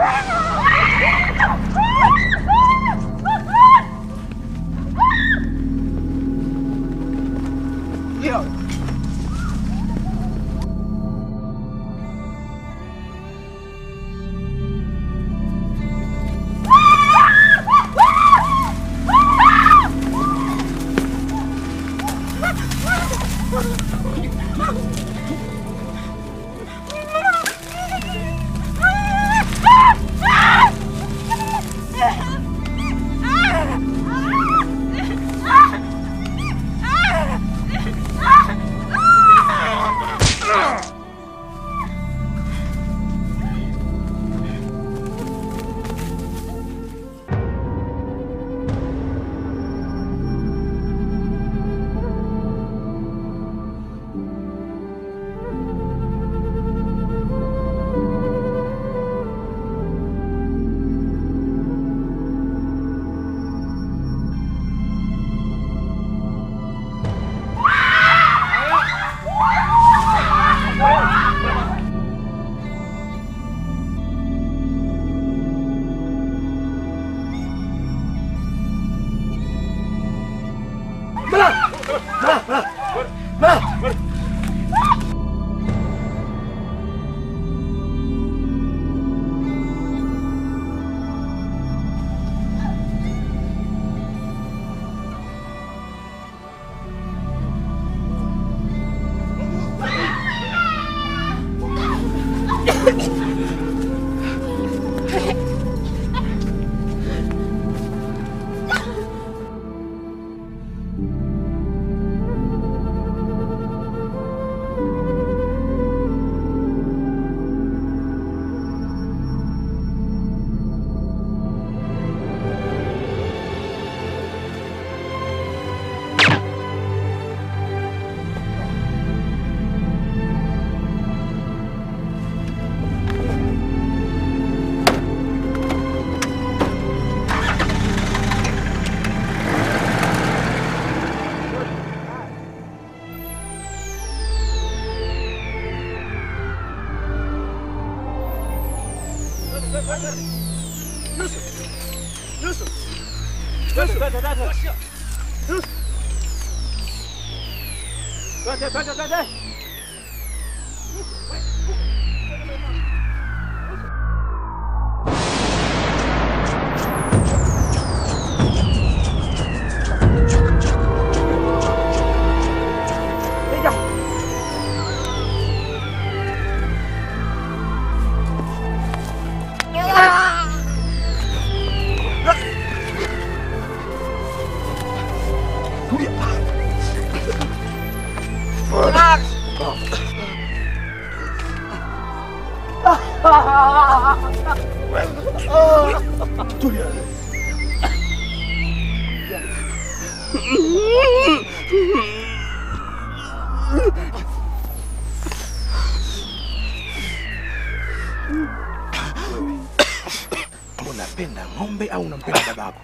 Unapenda ng'ombe au unampenda babako?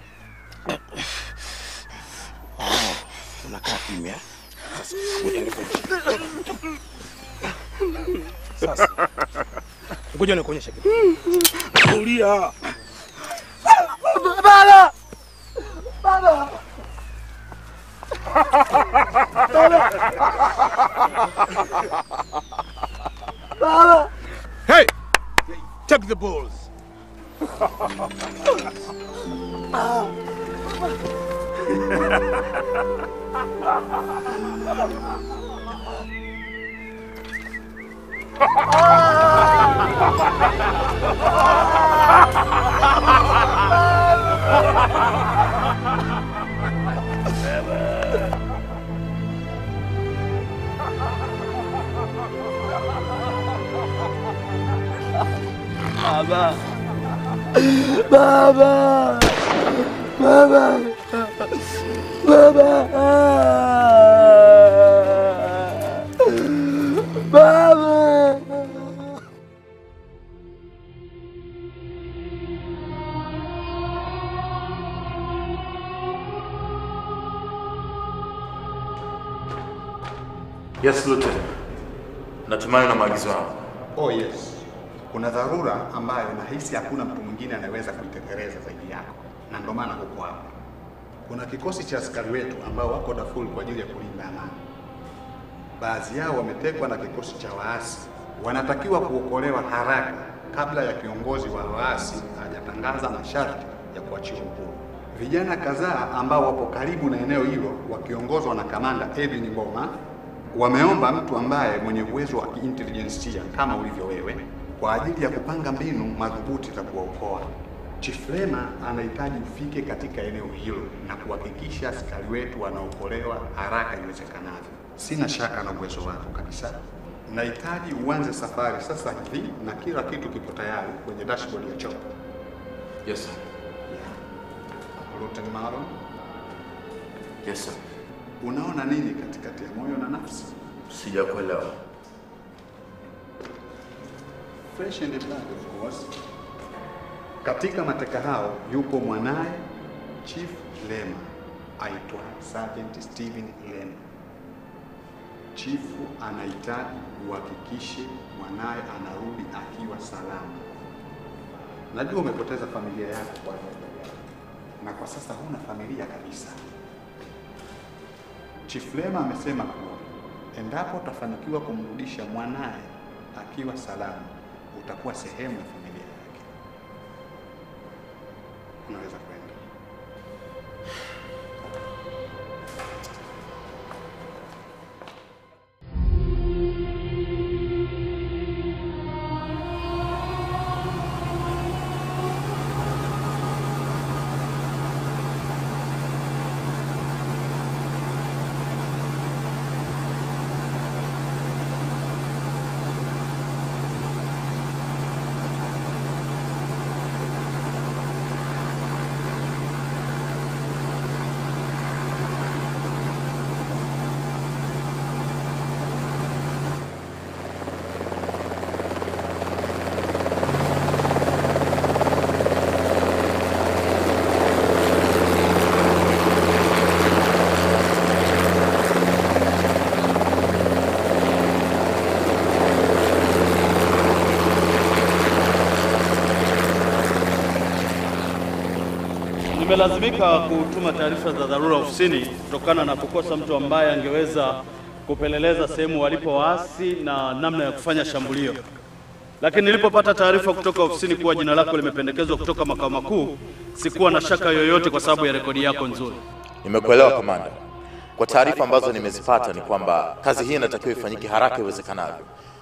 Oh, unakaa kimya. Sasa, ngoja nikuonyeshe. Sasa. Ngoja nikuonyeshe kitu. Tulia. Baba! Baba! Baba! Hey! Take the balls. Baba! Baba! Baba! Baba! Baba! Yes, Lieutenant. Natumai na maagizo yangu. Oh yes. Kuna dharura ambayo nahisi hakuna mtu mwingine anayeweza kuitekeleza zaidi yako, na ndio maana huko hapa. Kuna kikosi cha askari wetu ambao wako Darfur kwa ajili ya kulinda amani. Baadhi yao wametekwa na kikosi cha waasi, wanatakiwa kuokolewa haraka kabla ya kiongozi wa waasi hajatangaza masharti ya kuachiwa uhuru. Vijana kadhaa ambao wapo karibu na eneo hilo wakiongozwa na kamanda Edwin Ngoma wameomba mtu ambaye mwenye uwezo wa kiintelijensia kama ulivyo wewe kwa ajili ya kupanga mbinu madhubuti za kuwaokoa. Chief Lema anahitaji ufike katika eneo hilo na kuhakikisha askari wetu wanaokolewa haraka iwezekanavyo. Sina shaka na uwezo wako kabisa. Nahitaji uanze safari sasa hivi na kila kitu kipo tayari kwenye dashboard ya chopper. Yes sir. Luteni Marlon, Yes sir. unaona nini katikati ya moyo na nafsi? Sijakuelewa. Fresh and blood of course. Katika mateka hao yupo mwanaye Chief Lema aitwa Sergeant Steven Lema. Chifu anahitaji uhakikishe mwanaye anarudi akiwa salama. Najua umepoteza familia yako kwa ajili yake, na kwa sasa huna familia kabisa. Chief Lema amesema kuwa endapo utafanikiwa kumrudisha mwanaye akiwa salama, utakuwa sehemu ya familia yake. Unaweza kwenda. Nimelazimika kutuma taarifa za dharura ofisini kutokana na kukosa mtu ambaye angeweza kupeleleza sehemu walipo waasi na namna ya kufanya shambulio. Lakini nilipopata taarifa kutoka ofisini kuwa jina lako limependekezwa kutoka makao makuu, sikuwa na shaka yoyote kwa sababu ya rekodi yako nzuri. Nimekuelewa kamanda. Kwa taarifa ambazo nimezipata ni kwamba kazi hii inatakiwa ifanyike haraka iwezekanavyo,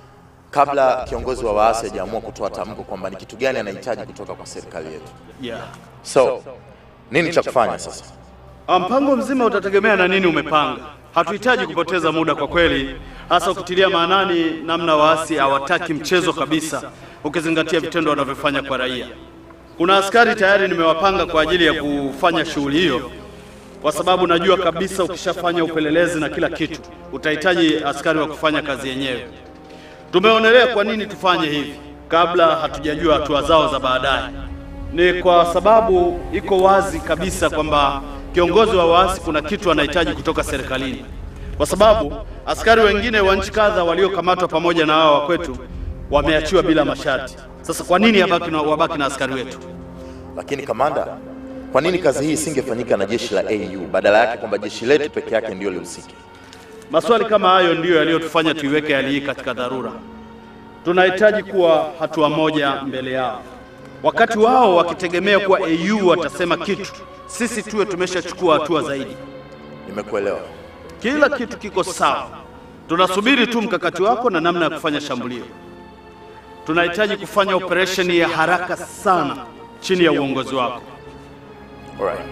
kabla kiongozi wa waasi hajaamua kutoa tamko kwamba ni kitu gani anahitaji kutoka kwa serikali yetu. Yeah. So nini cha kufanya sasa? Ah, Mpango mzima utategemea na nini umepanga. Hatuhitaji kupoteza muda kwa kweli, hasa ukitilia maanani namna waasi hawataki mchezo kabisa, ukizingatia vitendo wanavyofanya kwa raia. Kuna askari tayari nimewapanga kwa ajili ya kufanya shughuli hiyo, kwa sababu najua kabisa ukishafanya upelelezi na kila kitu utahitaji askari wa kufanya kazi yenyewe. Tumeonelea kwa nini tufanye hivi kabla hatujajua hatua zao za baadaye. Ni kwa sababu iko wazi kabisa kwamba kiongozi wa waasi kuna kitu anahitaji kutoka serikalini, kwa sababu askari wengine wa nchi kadha waliokamatwa pamoja na hao wa kwetu wameachiwa bila masharti. Sasa kwa nini wabaki na, wabaki na askari wetu? Lakini kamanda, kwa nini kazi hii isingefanyika na jeshi la AU badala yake kwamba jeshi letu peke yake ndio lihusike? Maswali kama hayo ndiyo yaliyotufanya tuiweke hali hii katika dharura. Tunahitaji kuwa hatua moja mbele yao, wakati wao wakitegemea kuwa AU watasema kitu, sisi tuwe tumeshachukua hatua zaidi. Nimekuelewa. Kila kitu kiko sawa, tunasubiri tu mkakati wako na namna ya kufanya shambulio. Tunahitaji kufanya operesheni ya haraka sana chini ya uongozi wako. Alright.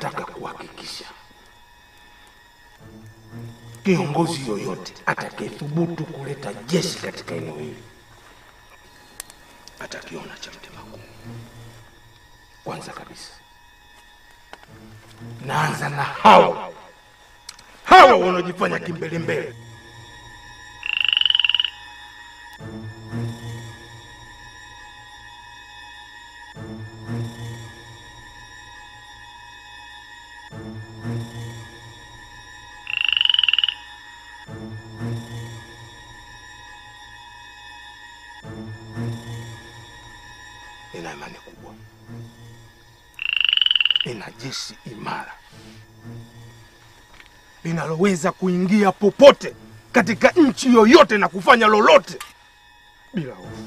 nataka kuhakikisha kiongozi yoyote atakayethubutu kuleta jeshi katika eneo hili atakiona cha mtema kuni. Kwanza kabisa naanza na hawa hawa wanaojifanya kimbelembele. Nina imani kubwa, nina jeshi imara linaloweza kuingia popote katika nchi yoyote na kufanya lolote bila hofu.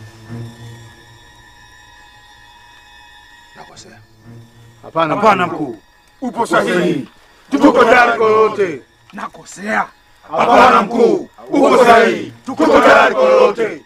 Nakosea? Hapana, Hapana mkuu, upo sahihi. Tuko tayari kwa lolote. nakosea. Hapana mkuu, upo sahihi. Tuko tayari kwa lolote.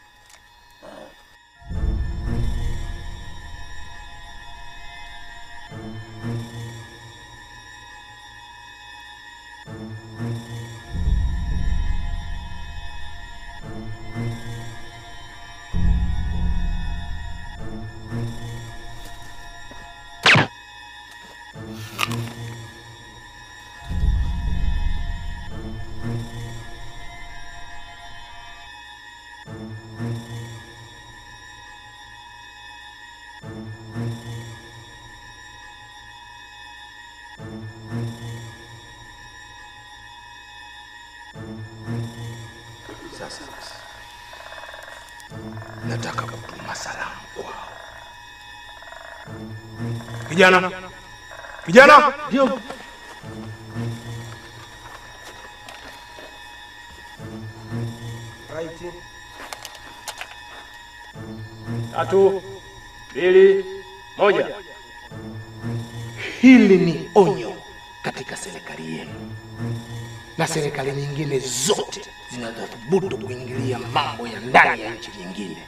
Sasa basi, nataka kutuma salamu kwao. Kijana, kijana, Ndio. Tatu, mbili, moja. hili ni onyo katika serikali yenu na serikali nyingine zote zinazothubutu kuingilia mambo ya ndani ya nchi nyingine.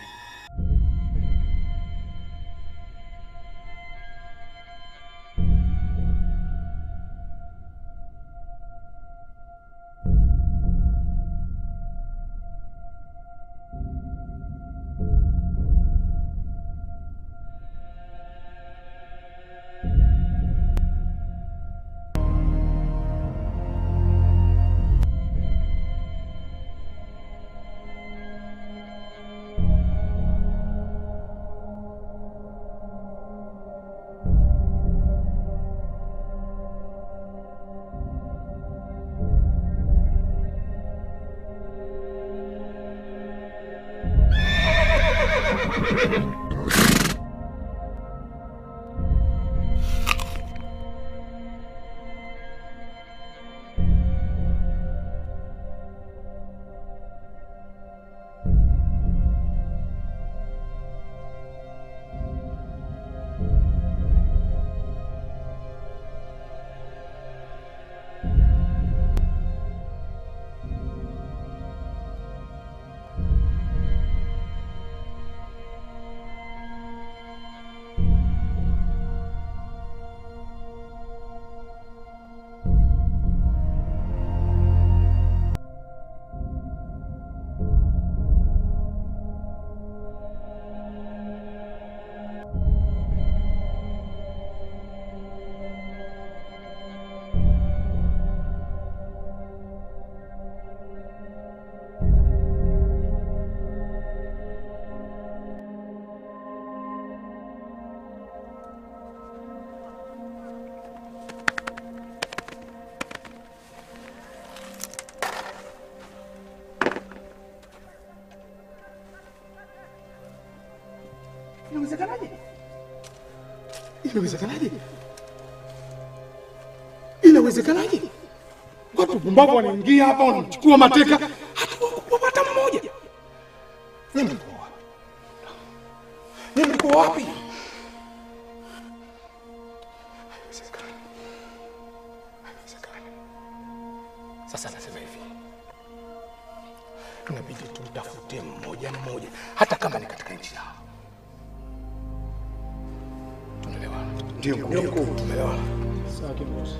Inawezekanaje? Inawezekanaje? Inawezekanaje? Watu pumbavu wanaingia hapa wanachukua mateka, hata hata mmoja. Nyinyi mlikuwa wapi? Nyinyi mlikuwa wapi? Haiwezekani. Haiwezekani. Sasa nasema hivi, tunabidi tutafute mmoja mmoja, hata kama ni katika nchi yao. Tunaelewana? Ndio mkuu. Tumeelewana. Sawa kiongozi.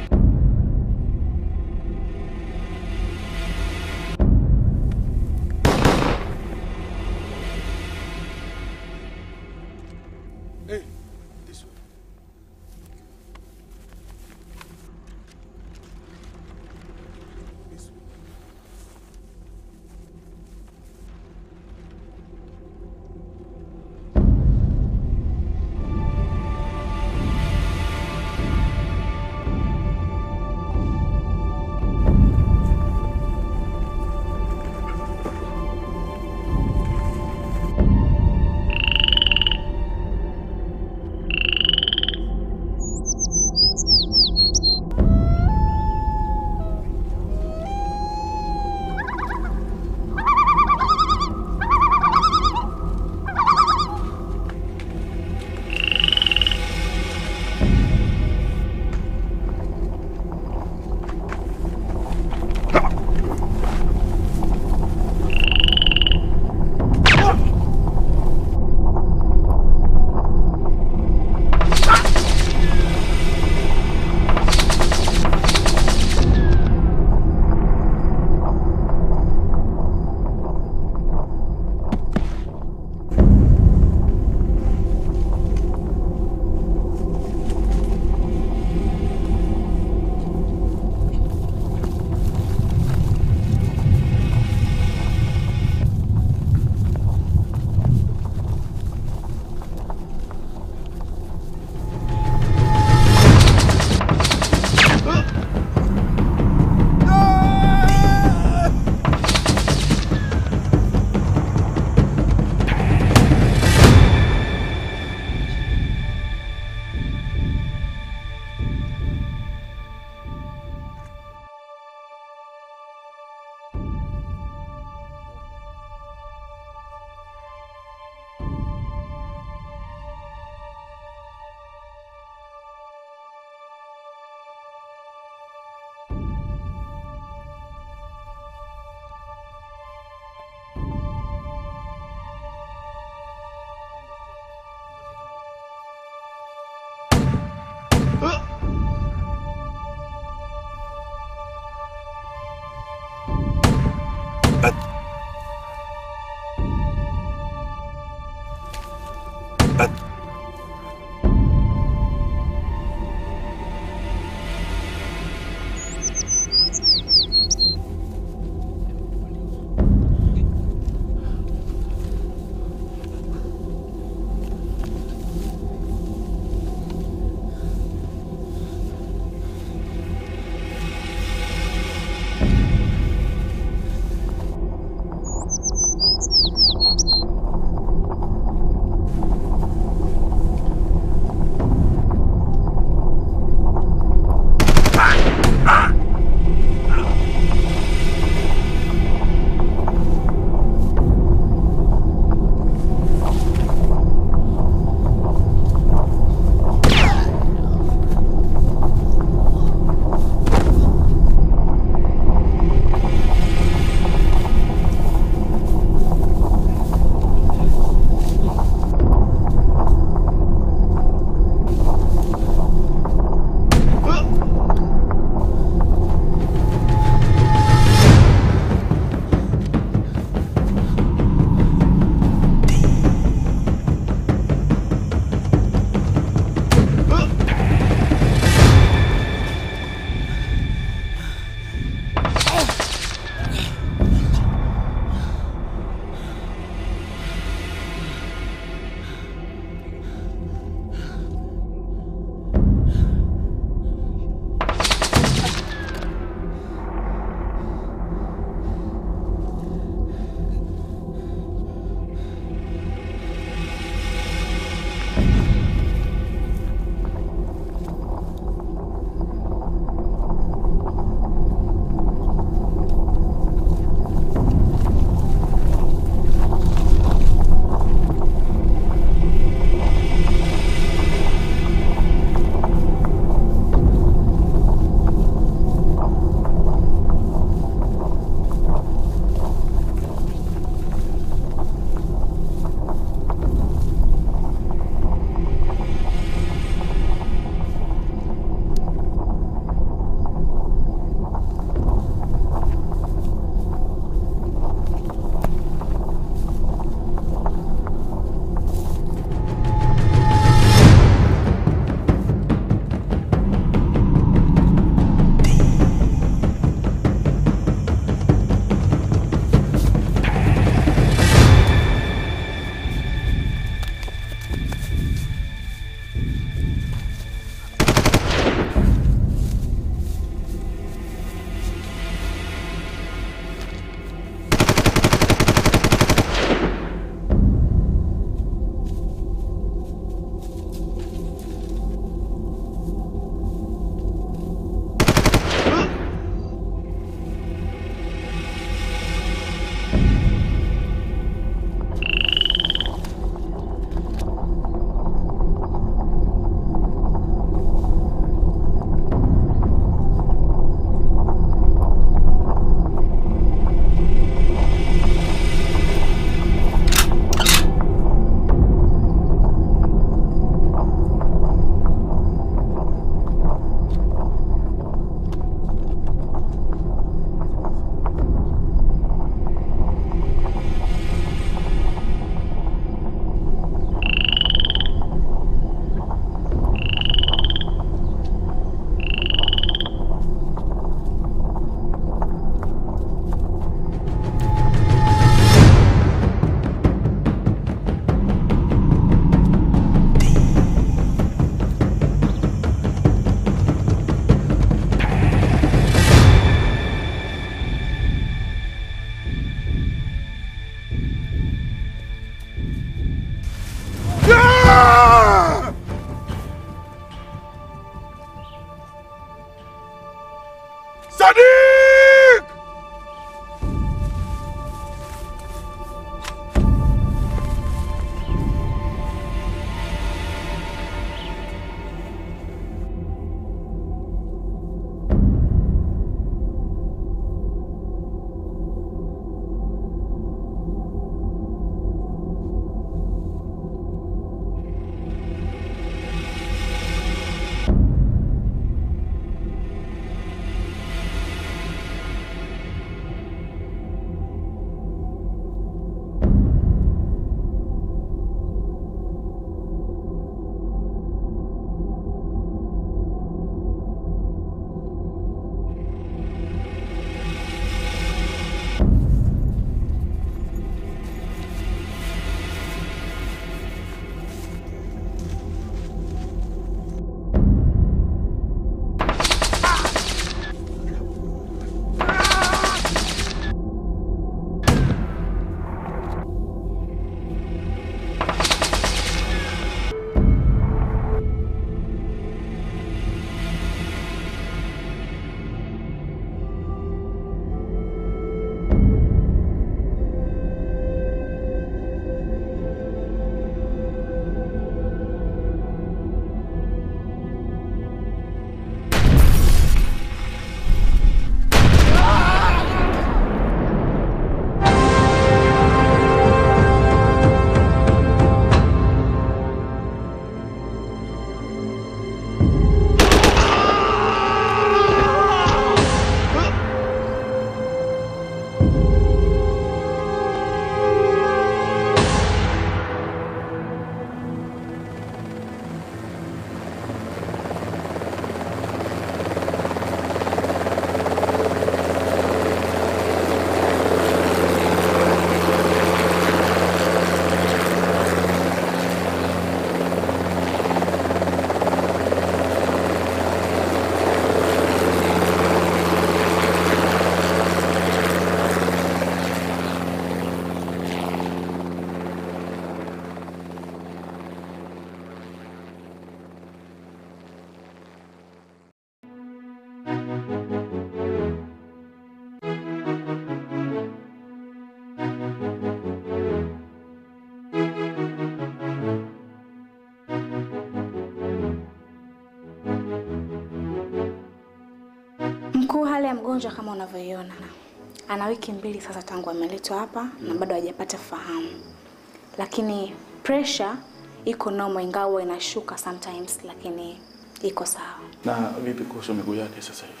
Mkuu, hali ya mgonjwa kama unavyoiona, ana wiki mbili sasa tangu ameletwa hapa na bado hajapata fahamu, lakini pressure iko normal, ingawa inashuka sometimes, lakini iko sawa. Na vipi kuhusu miguu yake sasa hivi?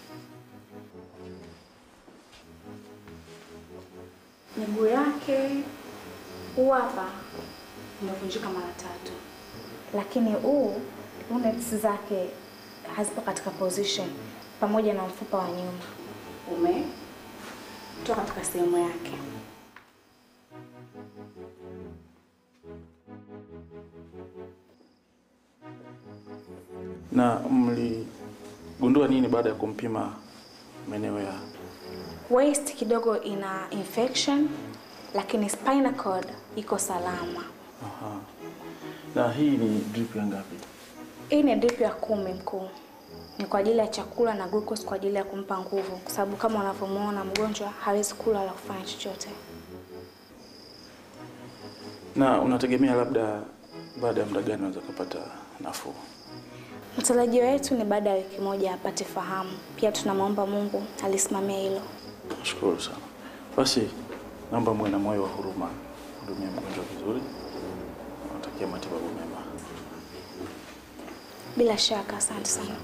Miguu yake huu hapa umevunjika mara tatu, lakini huu units zake hazipo katika position, pamoja na mfupa wa nyuma umetoka katika sehemu yake. Na mligundua nini baada ya kumpima maeneo ya Waist kidogo ina infection, lakini spinal cord iko salama. Aha. Na hii ni drip ya ngapi? Hii ni drip ya kumi mkuu, ni kwa ajili ya chakula na glucose kwa ajili ya kumpa nguvu, kwa sababu kama unavyomwona mgonjwa hawezi kula wala kufanya chochote. Na unategemea labda baada ya muda gani unaweza kupata nafuu? Matarajio yetu ni baada ya wiki moja apate fahamu. Pia tunamwomba Mungu alisimamia hilo. Nashukuru sana. Basi naomba muwe na moyo wa huruma, hudumia mgonjwa vizuri. Natakia matibabu mema. Bila shaka, asante sana.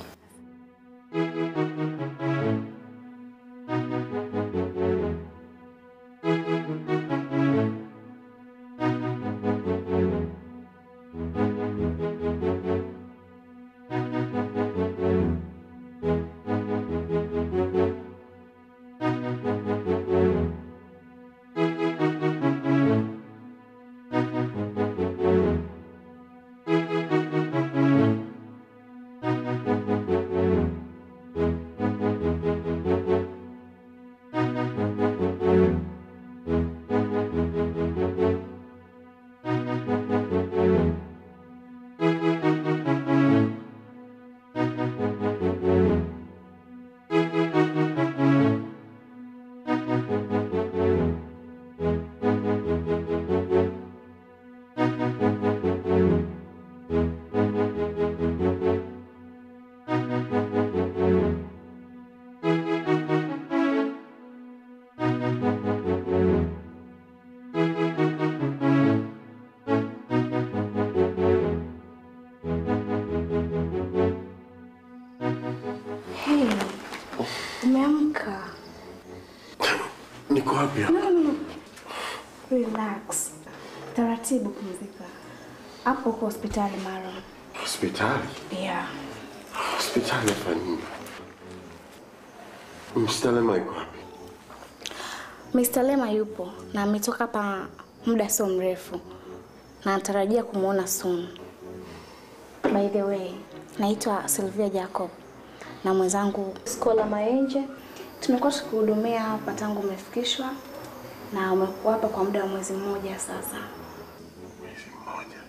Hey, umeamka? Niko wapi hapa? No, no, no. Relax. Taratibu, pumzika. Hapo uko hospitali mara. Hospitali? Yeah. Hospitali hapa nini? Mstalema iko wapi? Mr. Lema yupo na ametoka hapa muda sio mrefu na natarajia kumwona soon. By the way, naitwa Sylvia Jacob na mwenzangu Skola Maenje. Tumekuwa tukihudumia hapa tangu umefikishwa na umekuwa hapa kwa muda wa mwezi mmoja sasa. Mwezi mmoja.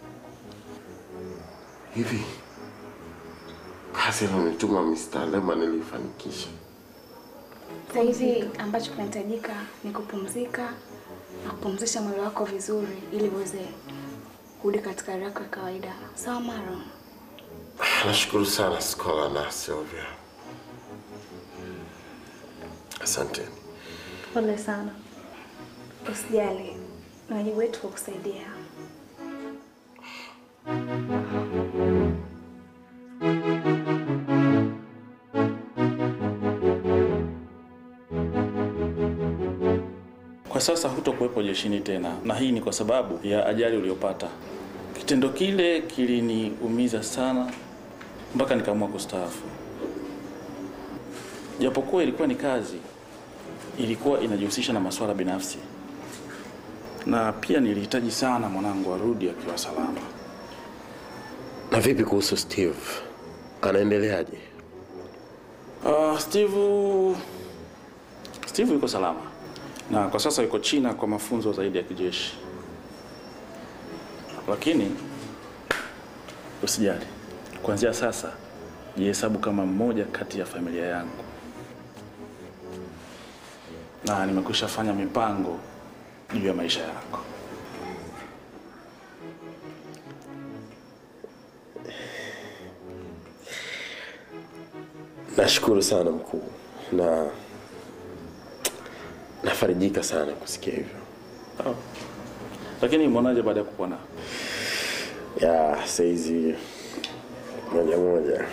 Hivi kazi alionituma Mr. Lema nilifanikisha. Sasa hivi ambacho kinahitajika ni kupumzika na kupumzisha mwili wako vizuri ili uweze kurudi katika hali yako ya kawaida. Sawa Maro? Nashukuru sana Skola na Sylvia. Asanteni. Pole sana. Usijali, ni wajibu wetu kukusaidia. Kwa sasa hutokuwepo jeshini tena, na hii ni kwa sababu ya ajali uliyopata. Kitendo kile kiliniumiza sana mpaka nikaamua kustaafu. Japokuwa ilikuwa ni kazi, ilikuwa inajihusisha na masuala binafsi, na pia nilihitaji sana mwanangu arudi akiwa salama. Na vipi kuhusu Steve? Anaendeleaje? Uh, Steve Steve yuko salama na kwa sasa yuko China kwa mafunzo zaidi ya kijeshi, lakini usijali, kuanzia sasa jihesabu kama mmoja kati ya familia yangu, na nimekwisha fanya mipango juu ya maisha yako. Nashukuru sana mkuu, na nafarijika sana kusikia hivyo. Oh. Lakini mwonaje baada ya kupona? Ya saizi moja moja.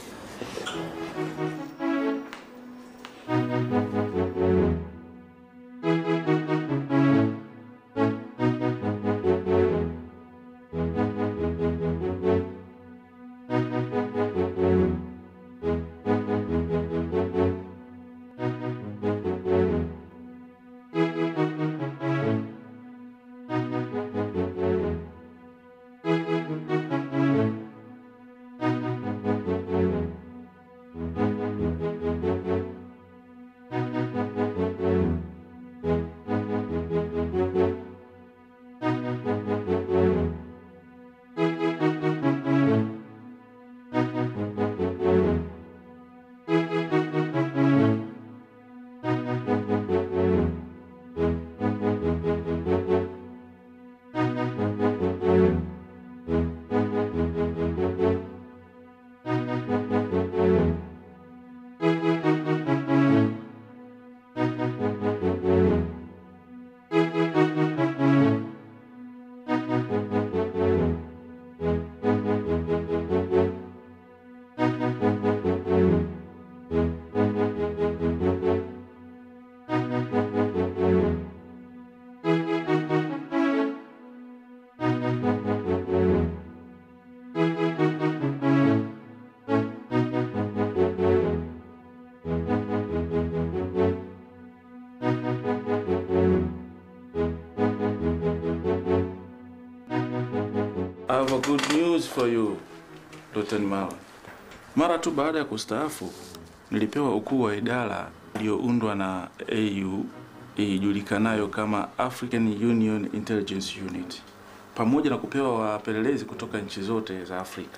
I have a good news for you, Dr. Nimala. Mara tu baada ya kustaafu nilipewa ukuu wa idara iliyoundwa na AU ijulikanayo kama African Union Intelligence Unit pamoja na kupewa wapelelezi kutoka nchi zote za Afrika.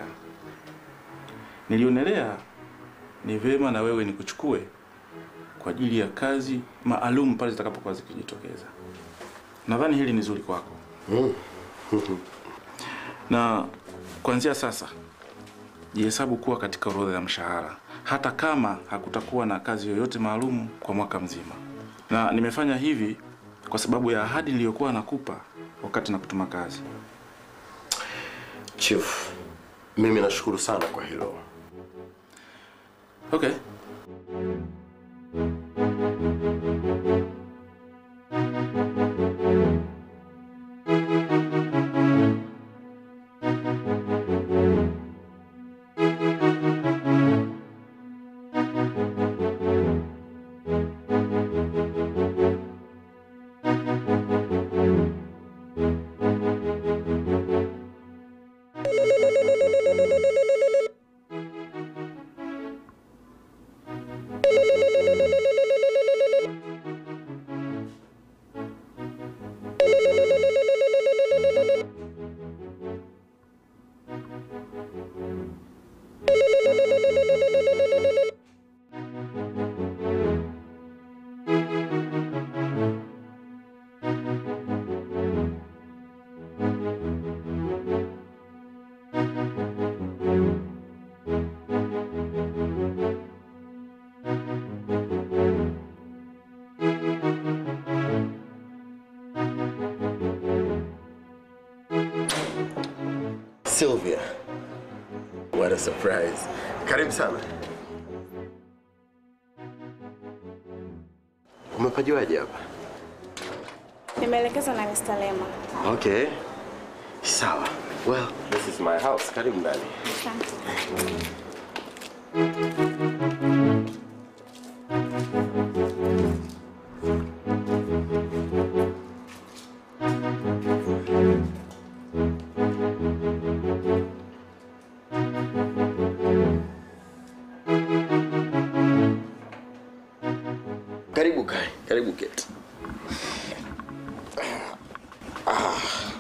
Nilionelea ni vema na wewe nikuchukue kwa ajili ya kazi maalum pale zitakapokuwa zikijitokeza. Nadhani hili ni zuri kwako. na kuanzia sasa jihesabu kuwa katika orodha ya mshahara, hata kama hakutakuwa na kazi yoyote maalum kwa mwaka mzima. Na nimefanya hivi kwa sababu ya ahadi niliyokuwa nakupa wakati na kutuma kazi. Chief, mimi nashukuru sana kwa hilo. Okay. Sylvia. What a surprise. Karibu sana. Umepajuaje hapa? Nimeelekezwa na Mr. Lema. Okay. Sawa. Well, this is my house. Karibu ndani. Asante. Karibu kai. Karibu keti. Ah.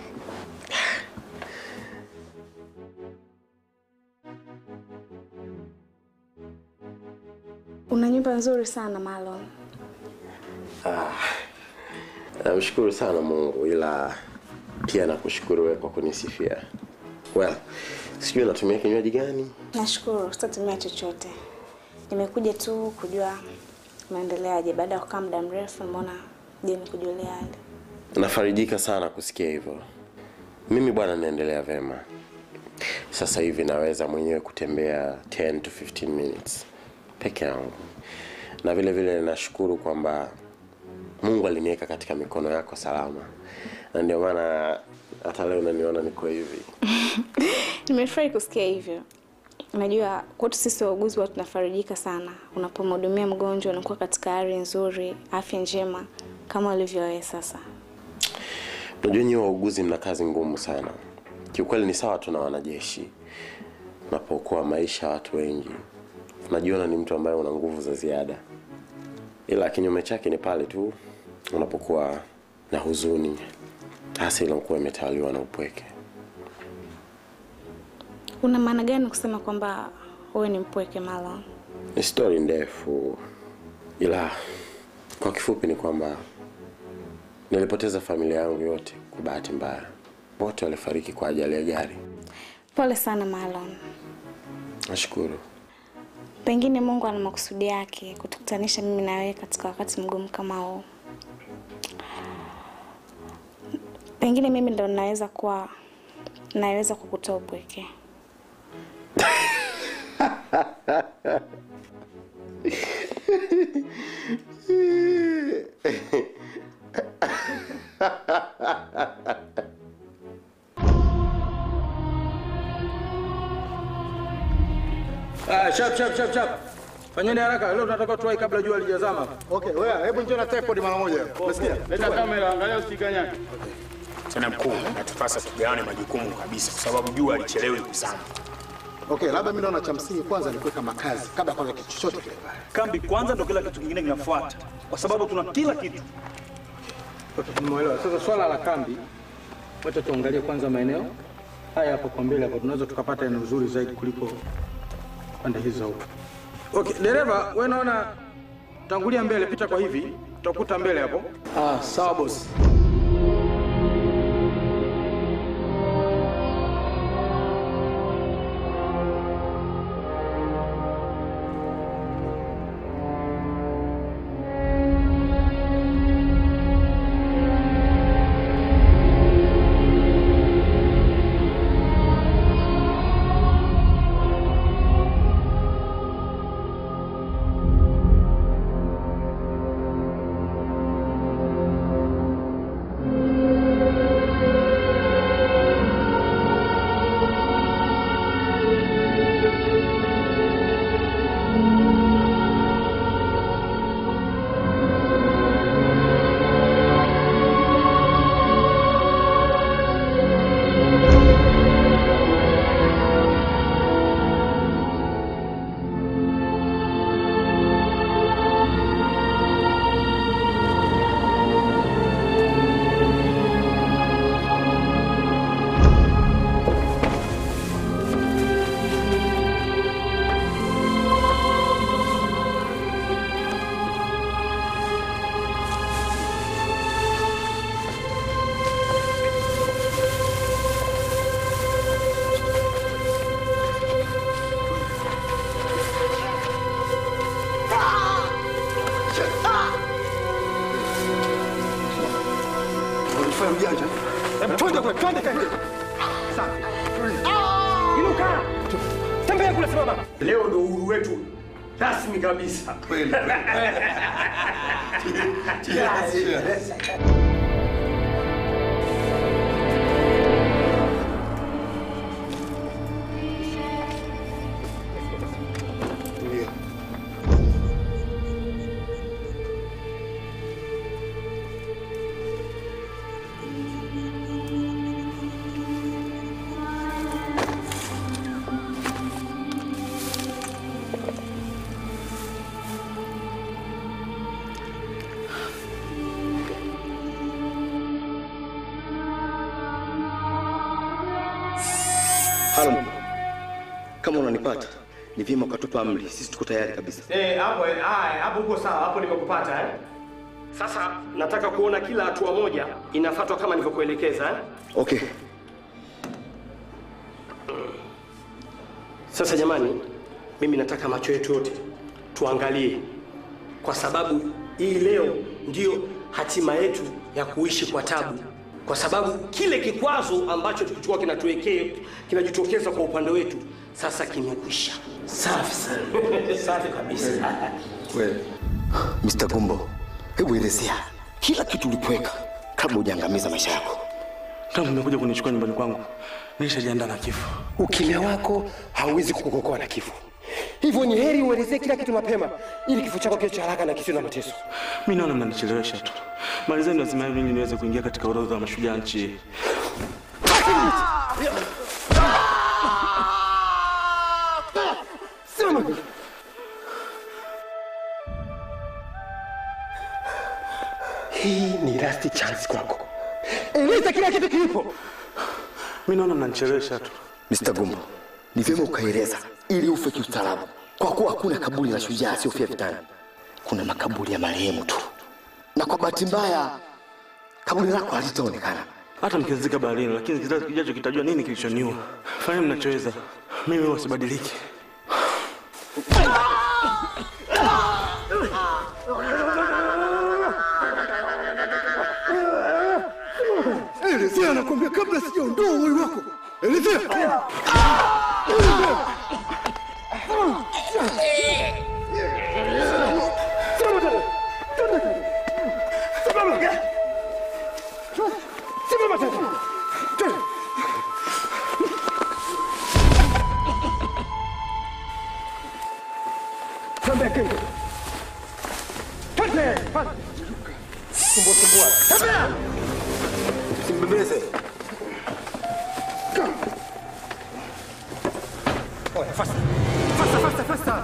Una nyumba nzuri sana Marlon. Ah. Namshukuru sana Mungu ila pia nakushukuru wewe kwa kunisifia. Well, sijui natumia kinywaji gani? Nashukuru, sitatumia chochote. Nimekuja tu kujua unaendeleaje. Baada ya kukaa muda mrefu, nimeona je nikujulia hali. Nafarijika sana kusikia hivyo. Mimi bwana, naendelea vema. Sasa hivi naweza mwenyewe kutembea 10 to 15 minutes peke yangu, na vile vile nashukuru kwamba Mungu aliniweka katika mikono yako salama, na ndio maana hata leo unaniona niko hivi. Nimefurahi kusikia hivyo. Unajua, kwetu sisi wauguzi watu tunafarijika sana unapomhudumia mgonjwa, unakuwa katika hali nzuri, afya njema kama ulivyo wewe sasa. Unajua nyinyi wauguzi mna kazi ngumu sana. Kiukweli ni sawa tu na wanajeshi. Unapookoa maisha ya watu wengi, unajiona ni mtu ambaye una nguvu za ziada, ila kinyume chake ni pale tu unapokuwa na huzuni, hasa inakuwa imetawaliwa na upweke. Una maana gani kusema kwamba wewe ni mpweke Marlon? Ni stori ndefu, ila kwa kifupi ni kwamba nilipoteza familia yangu yote kwa bahati mbaya. Wote walifariki kwa ajali ya gari. Pole sana Marlon. Nashukuru. Pengine Mungu ana makusudi yake kutukutanisha mimi na wewe katika wakati mgumu kama huu. Pengine mimi ndo naweza kuwa naweza kukutoa upweke. Ah, shap shap shap shap. Fanyeni haraka, leo tunataka tuwai kabla jua lijazama. Okay, wewe hebu njoo na tripod mara moja. Unasikia? Leta kamera, angalia usikanyage. Tena mkuu, natupasa tugawane majukumu kabisa, kwa sababu jua alichelewi kuzama. Okay, labda mimi naona cha msingi kwanza ni kuweka makazi kabla ya kwanza kitu chochote kile pale. Kambi kwanza ndo kila kitu kingine kinafuata, kwa sababu tuna kila kitu. Okay, nimeelewa. Sasa swala la kambi, wacha tuangalie kwanza maeneo haya hapo kwa mbele hapo, tunaweza tukapata eneo zuri zaidi kuliko pande hizo huko. Okay, dereva, wewe naona tangulia mbele, pita kwa hivi, utakuta mbele hapo. Ah, sawa bosi. Unajifanya mjanja. Hebu twende kule, twende kaende. Safi. Inuka. Tembea kule simama. Leo ndo uhuru wetu rasmi kabisa. Kweli. Ndio. Halo, kama unanipata ni vyema ukatupa amri, sisi tuko tayari kabisa. Eh, hapo eh, haya, hapo uko sawa, hapo nimekupata eh. Sasa nataka kuona kila hatua moja inafuatwa kama nilivyokuelekeza eh. Okay, Sasa jamani, mimi nataka macho yetu yote tuangalie, kwa sababu hii leo ndiyo hatima yetu ya kuishi kwa tabu, kwa sababu kile kikwazo ambacho kilikuwa kinatuwekea kinajitokeza kwa upande wetu sasa kimekwisha. Safi sana, safi kabisa. Wewe Mr. Gumbo, hebu elezea kila kitu ulipoweka kabla hujaangamiza maisha yako. Tangu mmekuja kunichukua nyumbani kwangu, nilishajiandaa na kifo. Ukimya wako hauwezi kukuokoa na kifo. Hivyo ni heri uelezee kila kitu mapema, ili kifo chako kiwe cha haraka na kisiwe na mateso. Mi naona mnanichelewesha tu. Malizeni lazima hivi ili niweze kuingia katika orodha ya mashujaa nchi hii. Simama. Hii ni last chance kwako. Eleza kila kitu kilipo. Mi naona mnanichelewesha tu. Mr. Gumbo, ni vyema ukaeleza ili ufe kiustaarabu, kwa kuwa hakuna kaburi la shujaa asiyofia vitani. Kuna makaburi ya marehemu tu, na kwa bahati mbaya kaburi lako halitaonekana. Hata mkizika baharini, lakini kizazi kijacho kitajua nini kilichoniua. Fanya mnachoweza, mimi huwa sibadiliki. Elezea, nakwambia kabla sijaondoa uhai wako. Elezea. Simama tena. Twende tena. Simama. Simama tena. Twende. Twende Kingo. Twende. Sumbua sumbua. Tembea. Usimbebeze. Oya, faster. Faster, faster, faster.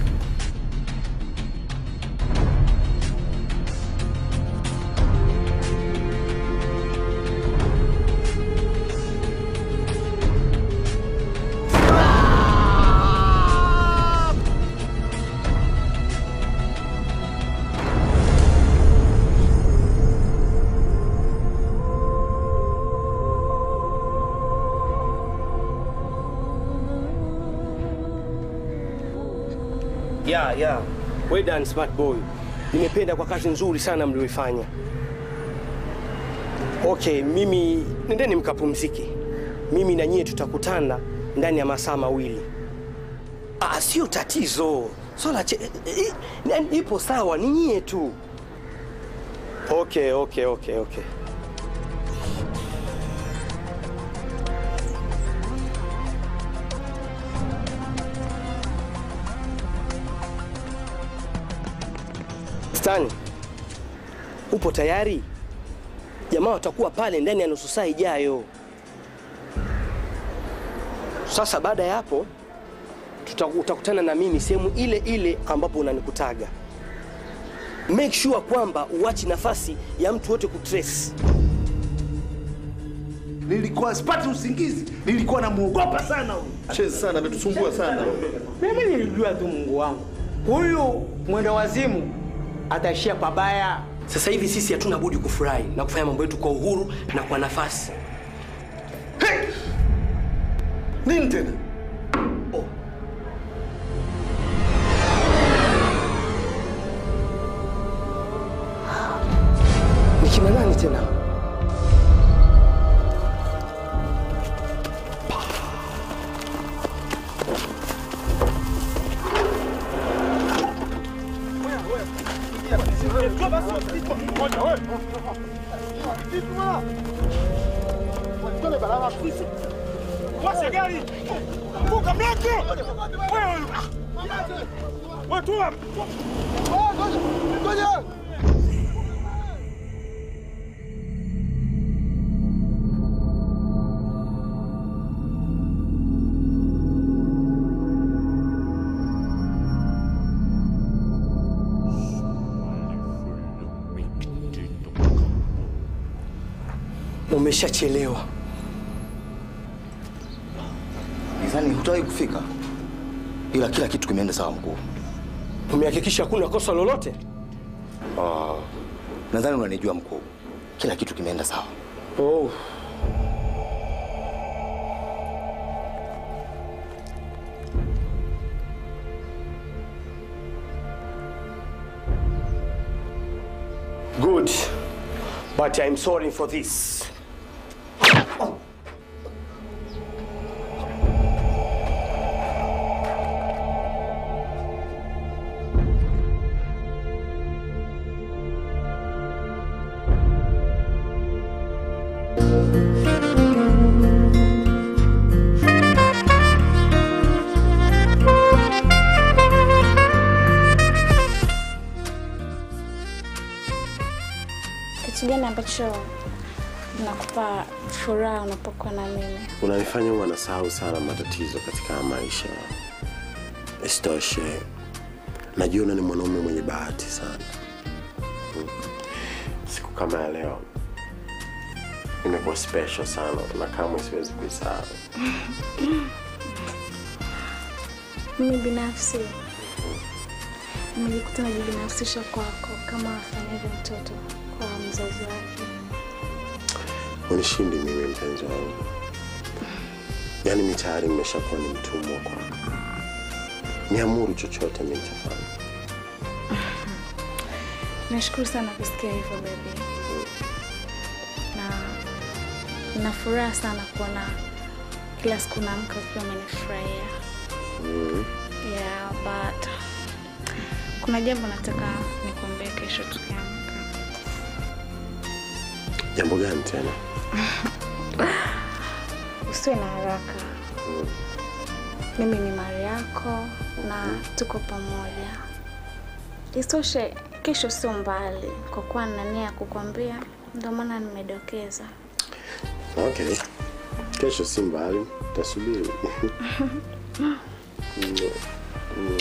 ya ya well done smart boy nimependa kwa kazi nzuri sana mlioifanya okay mimi nendeni mkapumzike mimi na nyie tutakutana ndani ya masaa mawili ah, sio tatizo swala che, eh, eh, ipo sawa ni nyie tu okay okay okay okay Stan, upo tayari? Jamaa watakuwa pale ndani ya nusu saa ijayo. Sasa baada ya hapo tuta- utakutana na mimi sehemu ile ile ambapo unanikutaga. Make sure kwamba uachi nafasi ya mtu wote kutrace. Nilikuwa sipati usingizi, nilikuwa namuogopa sana huyu. Chezi sana, ametusumbua sana. Mimi nilijua tu Mungu wangu, huyu mwenda wazimu ataishia pabaya. Sasa hivi sisi hatuna budi kufurahi na kufanya mambo yetu kwa uhuru na kwa nafasi. Nini tena? Ni kina nani tena? Washa gari! Funga mlango! Wewe! Watu wa! Ngoja! Umeshachelewa. Nidhani hutawahi kufika, ila kila kitu kimeenda sawa mkuu. Umehakikisha hakuna kosa lolote? Ah, nadhani unanijua mkuu, kila kitu kimeenda sawa. Oh. Good. But I'm sorry for this. Kitu gani ambacho nakupa furaha unapokuwa na mimi? Unanifanya huwa nasahau sana matatizo katika haya maisha. Isitoshe, najiona ni mwanaume mwenye bahati sana. Mm. Siku kama ya leo imekuwa special sana na kamwe siwezi kuisahau. Mimi binafsi nimejikuta najibinafsisha kwako kama afanyavyo mtoto kwa mzazi wake. Unishindi mimi mpenzi wangu, yaani mi tayari nimeshakuwa ni mtumwa kwako. Niamuru chochote mi nitafanya. Nashukuru sana kusikia hivyo baby, na nina furaha sana kuona kila siku naamka ukiwa umenifurahia. Mm. Yeah, but kuna jambo nataka nikuambie kesho tukiamka. Jambo gani tena? Usiwe na haraka. Mimi ni mali yako na tuko pamoja. Isitoshe, kesho sio mbali, kwa kuwa nina nia ya kukwambia, ndio maana nimedokeza. Okay, kesho si mbali, tasubiri. Mm, mm.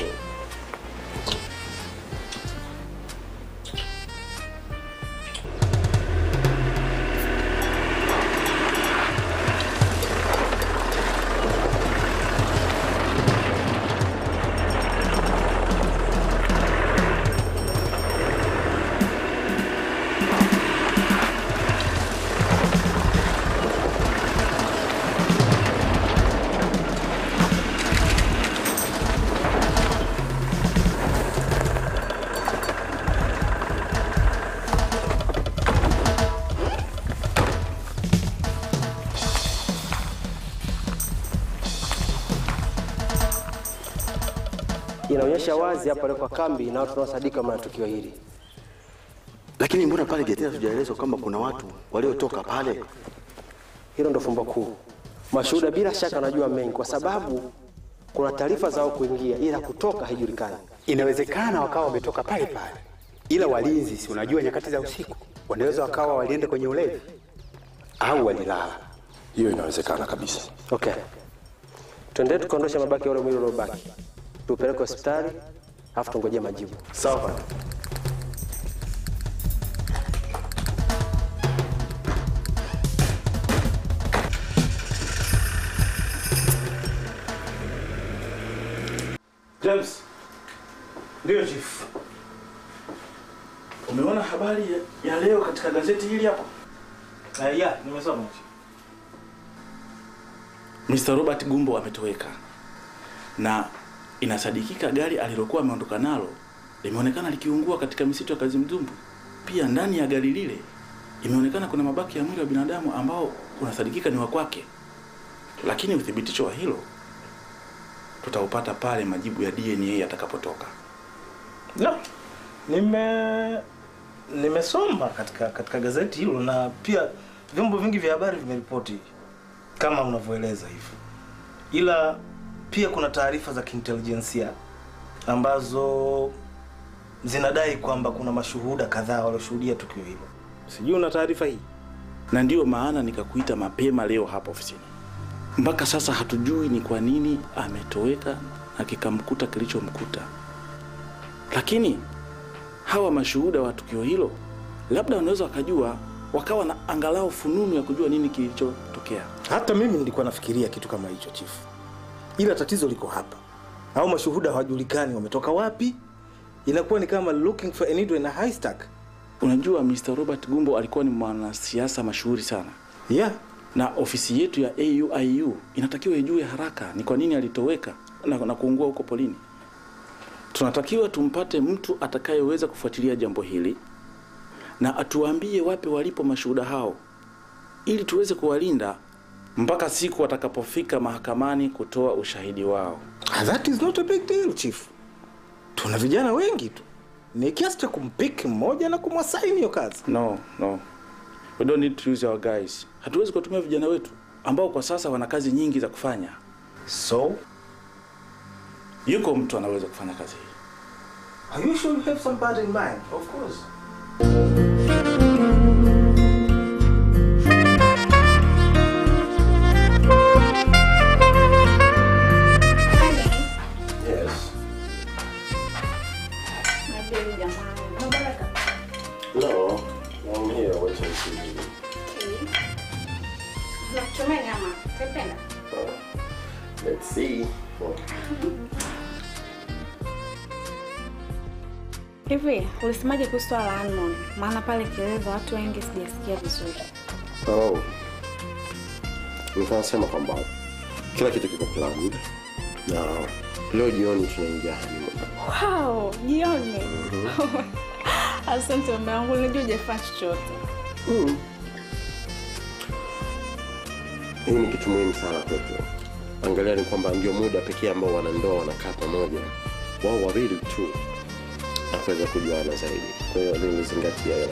Inaonyesha wazi hapa kwa kambi na watu wanaosadika maana tukio hili. Lakini mbona pale getini hatujaelezwa kwamba kuna watu waliotoka pale? Hilo ndo fumbo kuu. Mashuhuda bila shaka wanajua mengi, kwa sababu kuna taarifa zao kuingia, ila kutoka haijulikani. Inawezekana wakawa wametoka pale pale, ila walinzi, si unajua nyakati za usiku, wanaweza wakawa walienda kwenye ulevi au walilala. Hiyo inawezekana kabisa. Okay, twendee tukaondosha mabaki ya ule mwili uliobaki, tupeleke hospitali, alafu tungojee majibu. Sawa. James. Ndio chief. Umeona habari ya, ya leo katika gazeti hili hapo? Uh, ya, nimesoma. Mr. Robert Gumbo ametoweka na inasadikika gari alilokuwa ameondoka nalo limeonekana likiungua katika misitu ya Kazimdumbu. Pia ndani ya gari lile imeonekana kuna mabaki ya mwili wa binadamu ambao unasadikika ni wa kwake, lakini uthibitisho wa hilo tutaupata pale majibu ya DNA yatakapotoka. No, nime nimesoma katika katika gazeti hilo na pia vyombo vingi vya habari vimeripoti kama unavyoeleza hivyo, ila pia kuna taarifa za kiintelijensia ambazo zinadai kwamba kuna mashuhuda kadhaa walioshuhudia tukio hilo. Sijui una taarifa hii? na ndiyo maana nikakuita mapema leo hapa ofisini. Mpaka sasa hatujui ni kwa nini ametoweka na kikamkuta kilichomkuta, lakini hawa mashuhuda wa tukio hilo labda wanaweza wakajua, wakawa na angalau fununu ya kujua nini kilichotokea. Hata mimi nilikuwa nafikiria kitu kama hicho chifu, ila tatizo liko hapa, au mashuhuda hawajulikani wametoka wapi. Inakuwa ni kama looking for a needle in a haystack. Unajua, Mr. Robert Gumbo alikuwa ni mwanasiasa mashuhuri sana yeah. na ofisi yetu ya AUIU inatakiwa ijue haraka ni kwa nini alitoweka na, na kuungua huko polini. Tunatakiwa tumpate mtu atakayeweza kufuatilia jambo hili, na atuambie wapi walipo mashuhuda hao ili tuweze kuwalinda mpaka siku watakapofika mahakamani kutoa ushahidi wao. That is not a big deal, chief. Tuna vijana wengi tu, ni kiasi cha kumpiki mmoja na kumwasaini hiyo kazi. No, no. We don't need to use our guys. Hatuwezi kuwatumia vijana wetu ambao kwa sasa wana kazi nyingi za kufanya. So, yuko mtu anaweza kufanya kazi hii. Are you sure you have somebody in mind? Of course. Yes. My baby jamani. Mubaraka. No, I'm here watching TV. Okay. Nakuchomea nyama. Utapenda? Let's see. Hivi, ulisemaje kuhusu swala la Anon? Maana pale Kieleza watu wengi sijasikia vizuri. Oh. Nikasema kwamba kila kitu kiko planned na leo jioni tunaingia honeymoon. Wow, jioni. Asante mume wangu, nilijua hujafanya chochote. Mm. Hii ni kitu muhimu sana kwetu. Angalia ni kwamba ndio muda pekee ambao wanandoa wanakaa pamoja, wao wawili tu, na kuweza kujuana zaidi. Kwa hiyo nilizingatia hilo.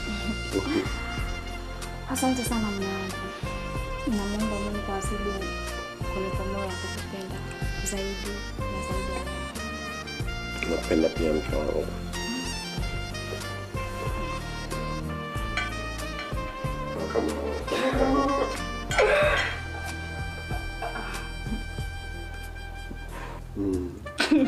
Asante sana mume wangu. Namwomba Mungu azidi kunipa moyo wa kukupenda zaidi na zaidi ya hayo. Napenda pia mke wangu. Mm.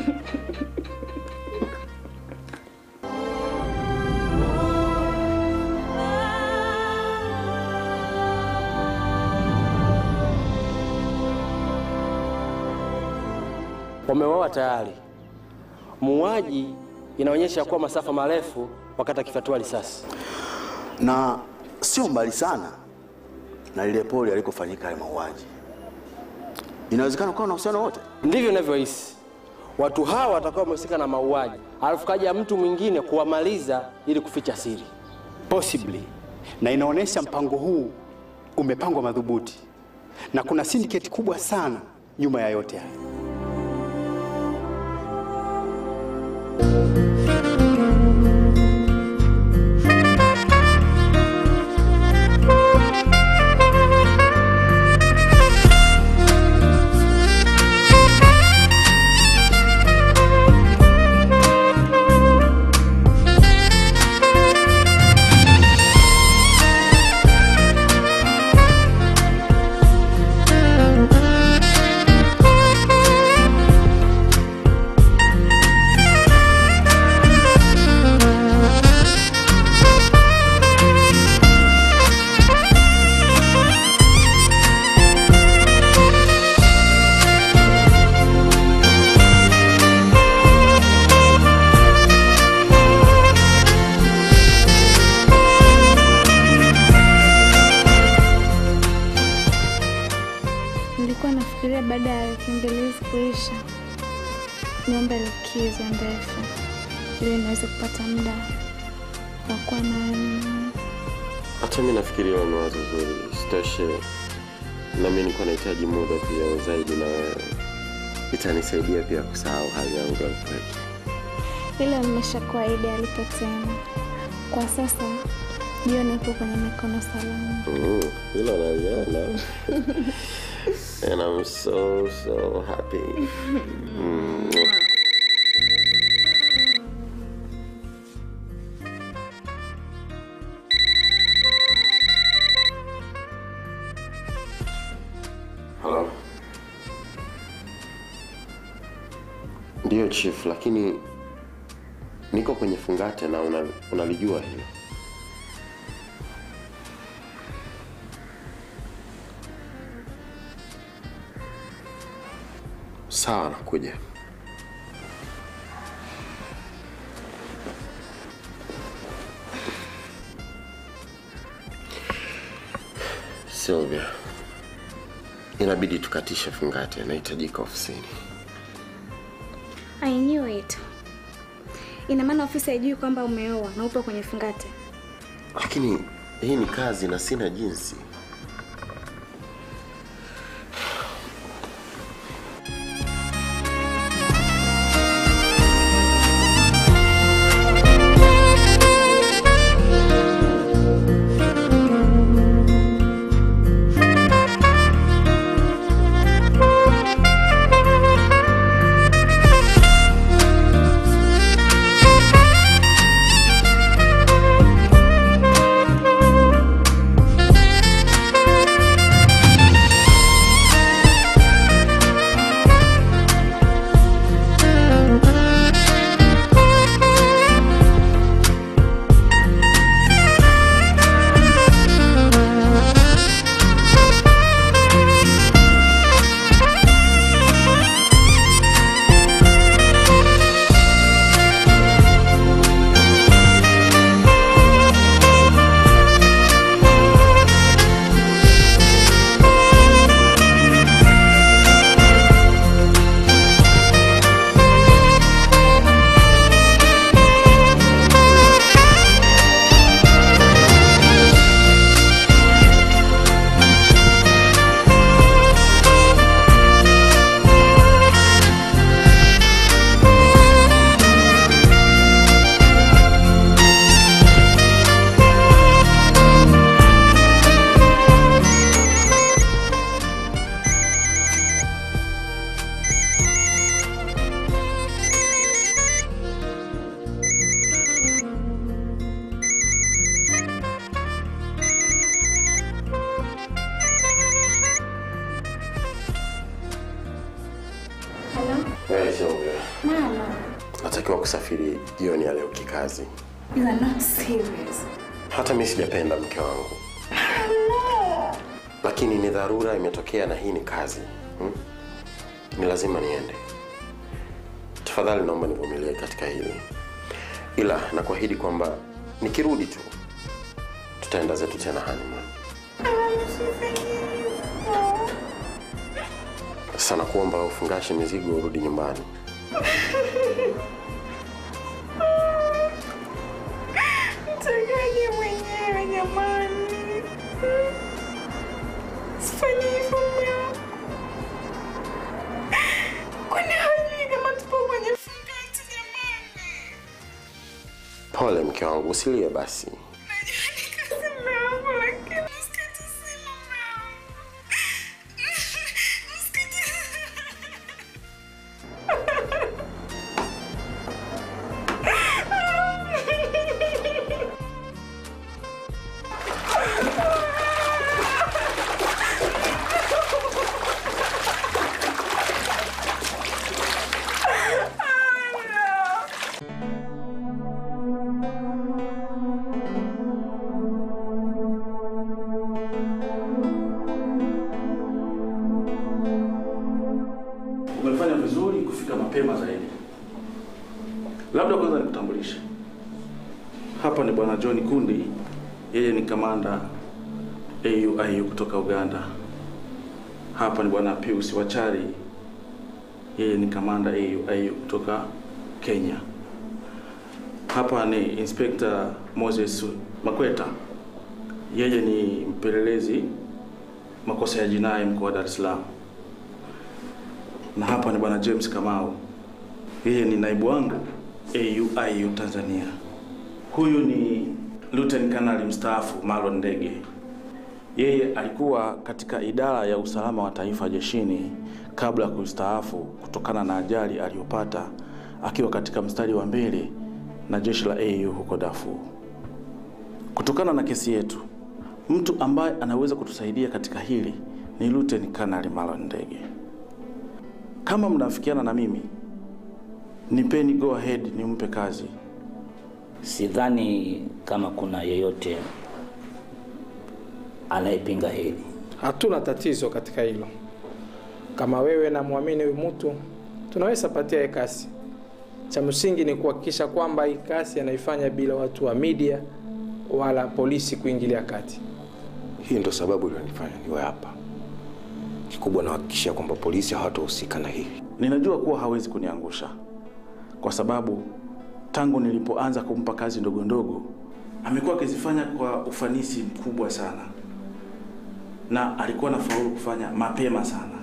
Wameoa tayari. Muuaji inaonyesha kuwa masafa marefu wakati akifyatua risasi. na sio mbali sana na lile poli alikofanyika yale mauaji. Inawezekana kuwa na uhusiano wote. Ndivyo ninavyohisi. Watu hawa watakuwa wamehusika na mauaji, alafu kaja mtu mwingine kuwamaliza ili kuficha siri. Possibly. Na inaonyesha mpango huu umepangwa madhubuti na kuna syndicate kubwa sana nyuma ya yote haya. Nilikuwa nafikiria baada ya wiki mbili hizi kuisha niombe likizo ndefu ili niweze kupata muda wa kuwa na wewe mwenyewe. Hata mi nafikiri hilo ni wazo zuri. Sitoshe, na mi nilikuwa nahitaji muda pia zaidi na wewe. Itanisaidia pia kusahau hali yangu ya upweke. Ila nimeshakuahidi alipo tena. Kwa sasa jioni ipo kwenye mikono salama. Mm, hilo naliona. And I'm so, so happy. Mm. Hello. Ndiyo chief, lakini niko kwenye fungate na una- unalijua hilo. Sawa, nakuja. Sylvia, inabidi tukatishe fungate, nahitajika ofisini. I knew it. Ina maana ofisi haijui kwamba umeoa na upo kwenye fungate. lakini hii ni kazi na sina jinsi. Wewe sio wewe. Mama, Natakiwa kusafiri jioni ya leo kikazi. you are not serious. Hata mimi sijapenda mke wangu, lakini ni dharura imetokea na hii ni kazi hmm? Ni lazima niende. Tafadhali naomba nivumilie katika hili, ila nakuahidi kwamba nikirudi tu tutaenda zetu tena honeymoon. Sasa nakuomba ufungashe mizigo urudi nyumbani. Mtakaje mwenyewe jamani? Sifanyi hivyo mume wangu. Kwani hajui kama tupo kwenye fungati jamani? Pole mke wangu, usilie basi. Kazi mume wangu lakini usikate simu mume wangu. Usikate Umefanya vizuri kufika mapema zaidi. Labda kwanza nikutambulishe. Hapa ni bwana John Kundi, yeye ni kamanda AUIU kutoka Uganda. Hapa ni bwana Pius Wachari, yeye ni kamanda AUIU kutoka Kenya. Hapa ni Inspector Moses Makweta, yeye ni mpelelezi makosa ya jinai mkoa wa Dar es Salaam na hapa ni bwana James Kamau, yeye ni naibu wangu AUIU Tanzania. Huyu ni Lieutenant Kanali mstaafu Marlon Ndege, yeye alikuwa katika idara ya usalama wa taifa jeshini kabla ya kustaafu kutokana na ajali aliyopata akiwa katika mstari wa mbele na jeshi la AU huko Darfur. Kutokana na kesi yetu, mtu ambaye anaweza kutusaidia katika hili ni Lieutenant Kanali Marlon Ndege. Kama mnafikiana na mimi, nipeni go ahead nimpe kazi. Sidhani kama kuna yeyote anayepinga hili. Hatuna tatizo katika hilo. Kama wewe na muamini huyu mtu, tunaweza patia hii kasi. Cha msingi ni kuhakikisha kwamba hii kasi anaifanya bila watu wa media wala polisi kuingilia kati. Hii ndo sababu iliyonifanya niwe hapa. Kikubwa nahakikishia kwamba polisi hawatahusika na hili. Ninajua kuwa hawezi kuniangusha kwa sababu tangu nilipoanza kumpa kazi ndogo ndogo amekuwa akizifanya kwa ufanisi mkubwa sana, na alikuwa na faulu kufanya mapema sana.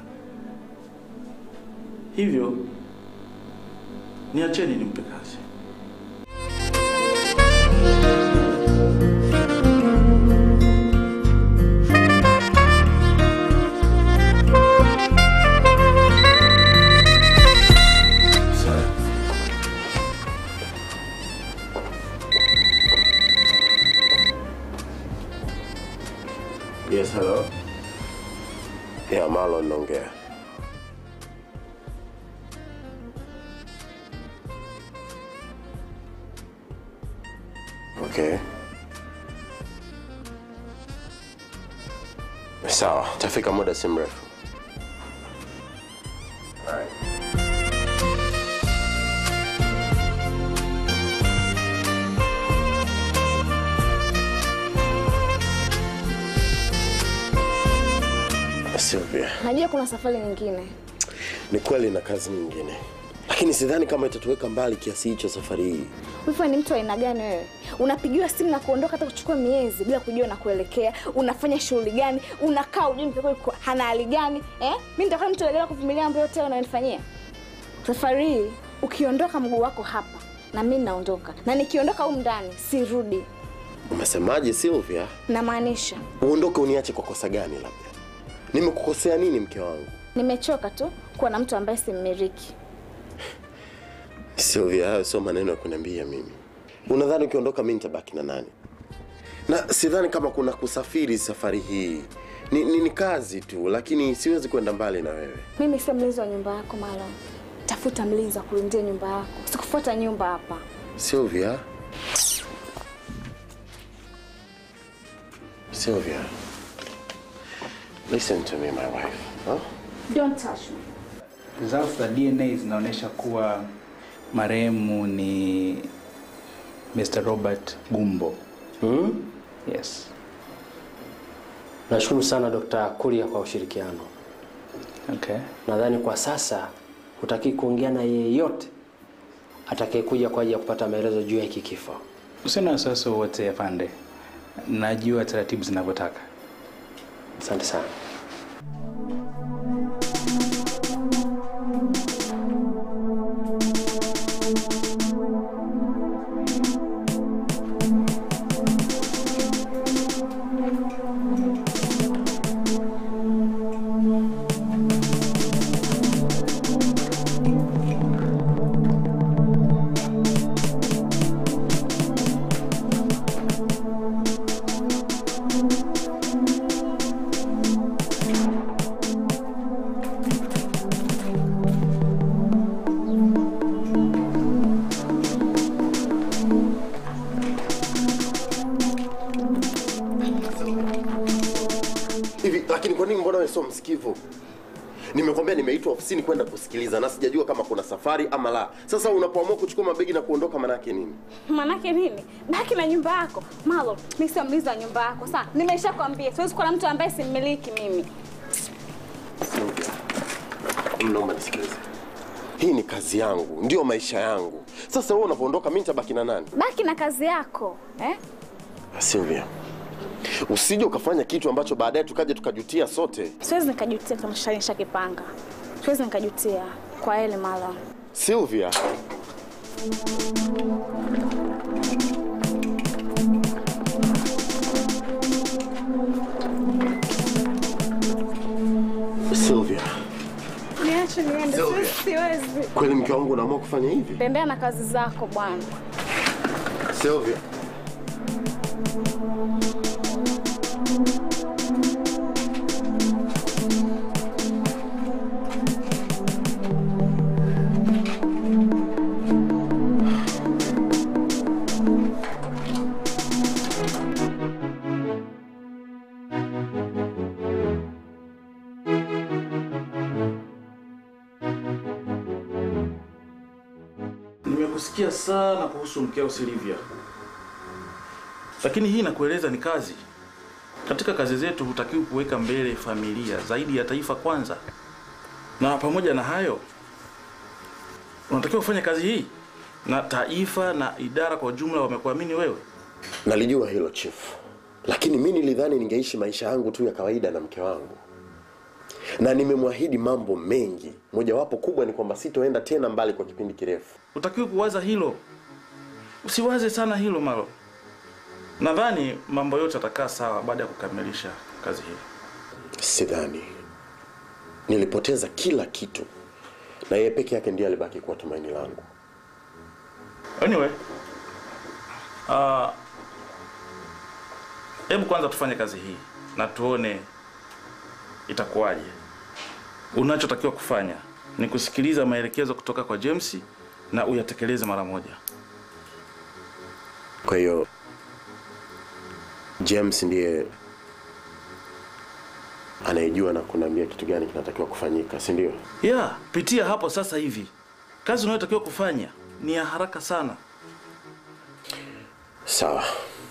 Hivyo niacheni nimpe kazi. Yes, hello. Yeah, Marlon naongea. Okay. Sawa, tafika muda si mrefu. Alright. Sylvia, Najua kuna safari nyingine. ni kweli na kazi nyingine, lakini sidhani kama itatuweka mbali kiasi hicho safari hii. Wifi ni mtu wa aina gani wewe? Unapigiwa simu na kuondoka hata kuchukua miezi bila kujua na kuelekea. Unafanya shughuli gani? Unakaa ujui mtoto wako hana hali gani? Eh? Mimi nitakuwa mtu legela kuvumilia mambo yote unayonifanyia. Safari hii ukiondoka mguu wako hapa na mimi naondoka. Na nikiondoka huko ndani sirudi. Umesemaje Sylvia? Namaanisha Uondoke uniache kwa kosa gani labda? Nimekukosea nini mke wangu? nimechoka tu kuwa na mtu ambaye simmiliki. Sylvia, hayo sio maneno ya kuniambia mimi. Unadhani ukiondoka mimi nitabaki na nani? Na sidhani kama kuna kusafiri safari hii. Ni, ni, ni kazi tu, lakini siwezi kwenda mbali na wewe. Mimi sio mlinzi wa nyumba yako Marlon. Tafuta mlinzi wa kulindia nyumba yako. Sikufuata nyumba hapa. Sylvia. Sylvia. Listen to me, my wife. Huh? Don't touch me. Results za DNA zinaonyesha kuwa marehemu ni Mr. Robert Gumbo. Hmm? Yes. Nashukuru sana Dr. Kuria kwa ushirikiano. Okay. Nadhani kwa sasa hutaki kuongea na yeyote atakayekuja kwa ajili ya kupata maelezo juu ya hiki kifo. Usina wasiwasi wowote afande, najua taratibu zinavyotaka. Asante sana. Hivi lakini kwa nini mbona wewe sio msikivu? Nimekwambia nimeitwa ofisini kwenda kusikiliza na sijajua kama kuna safari ama la. Sasa unapoamua kuchukua mabegi na kuondoka manake nini? Manake nini? Baki na nyumba yako. Marlon, mimi sio mlinzi wa nyumba yako. Sawa? Nimeshakwambia siwezi kuwa na mtu ambaye simmiliki mimi. Mnaomba nisikilize. Hii ni kazi yangu, ndio maisha yangu. Sasa wewe unapoondoka mimi nitabaki na nani? Baki na kazi yako. Eh? Sylvia. Usije ukafanya kitu ambacho baadaye tukaje tukajutia sote. Siwezi nikajutia kama nisha kipanga. Siwezi nikajutia. Kwa heli Marlon. Sylvia. Sylvia, Niache niende. Sylvia. Siwezi. kweli mke wangu unaamua kufanya hivi? Tembea na kazi zako bwana. Sylvia. Nimekusikia sana kuhusu mkeo Silvia, lakini hii nakueleza ni kazi. Katika kazi zetu hutakiwi kuweka mbele familia zaidi ya taifa kwanza, na pamoja na hayo unatakiwa kufanya kazi hii na taifa na idara kwa ujumla wamekuamini wewe. Nalijua hilo chief, lakini mi nilidhani ningeishi maisha yangu tu ya kawaida na mke wangu, na nimemwahidi mambo mengi. Mojawapo kubwa ni kwamba sitoenda tena mbali kwa kipindi kirefu. Utakiwa kuwaza hilo, usiwaze sana hilo Malo. Nadhani mambo yote yatakaa sawa baada ya kukamilisha kazi hii. Sidhani, nilipoteza kila kitu na yeye peke yake ndiye alibaki kuwa tumaini langu. Anyway, ah, hebu kwanza tufanye kazi hii na tuone itakuwaje. Unachotakiwa kufanya ni kusikiliza maelekezo kutoka kwa James na uyatekeleze mara moja. Kwa hiyo James ndiye anayejua na kuniambia kitu gani kinatakiwa kufanyika, si ndio? Yeah, pitia hapo sasa hivi. Kazi unayotakiwa kufanya ni ya haraka sana. Sawa.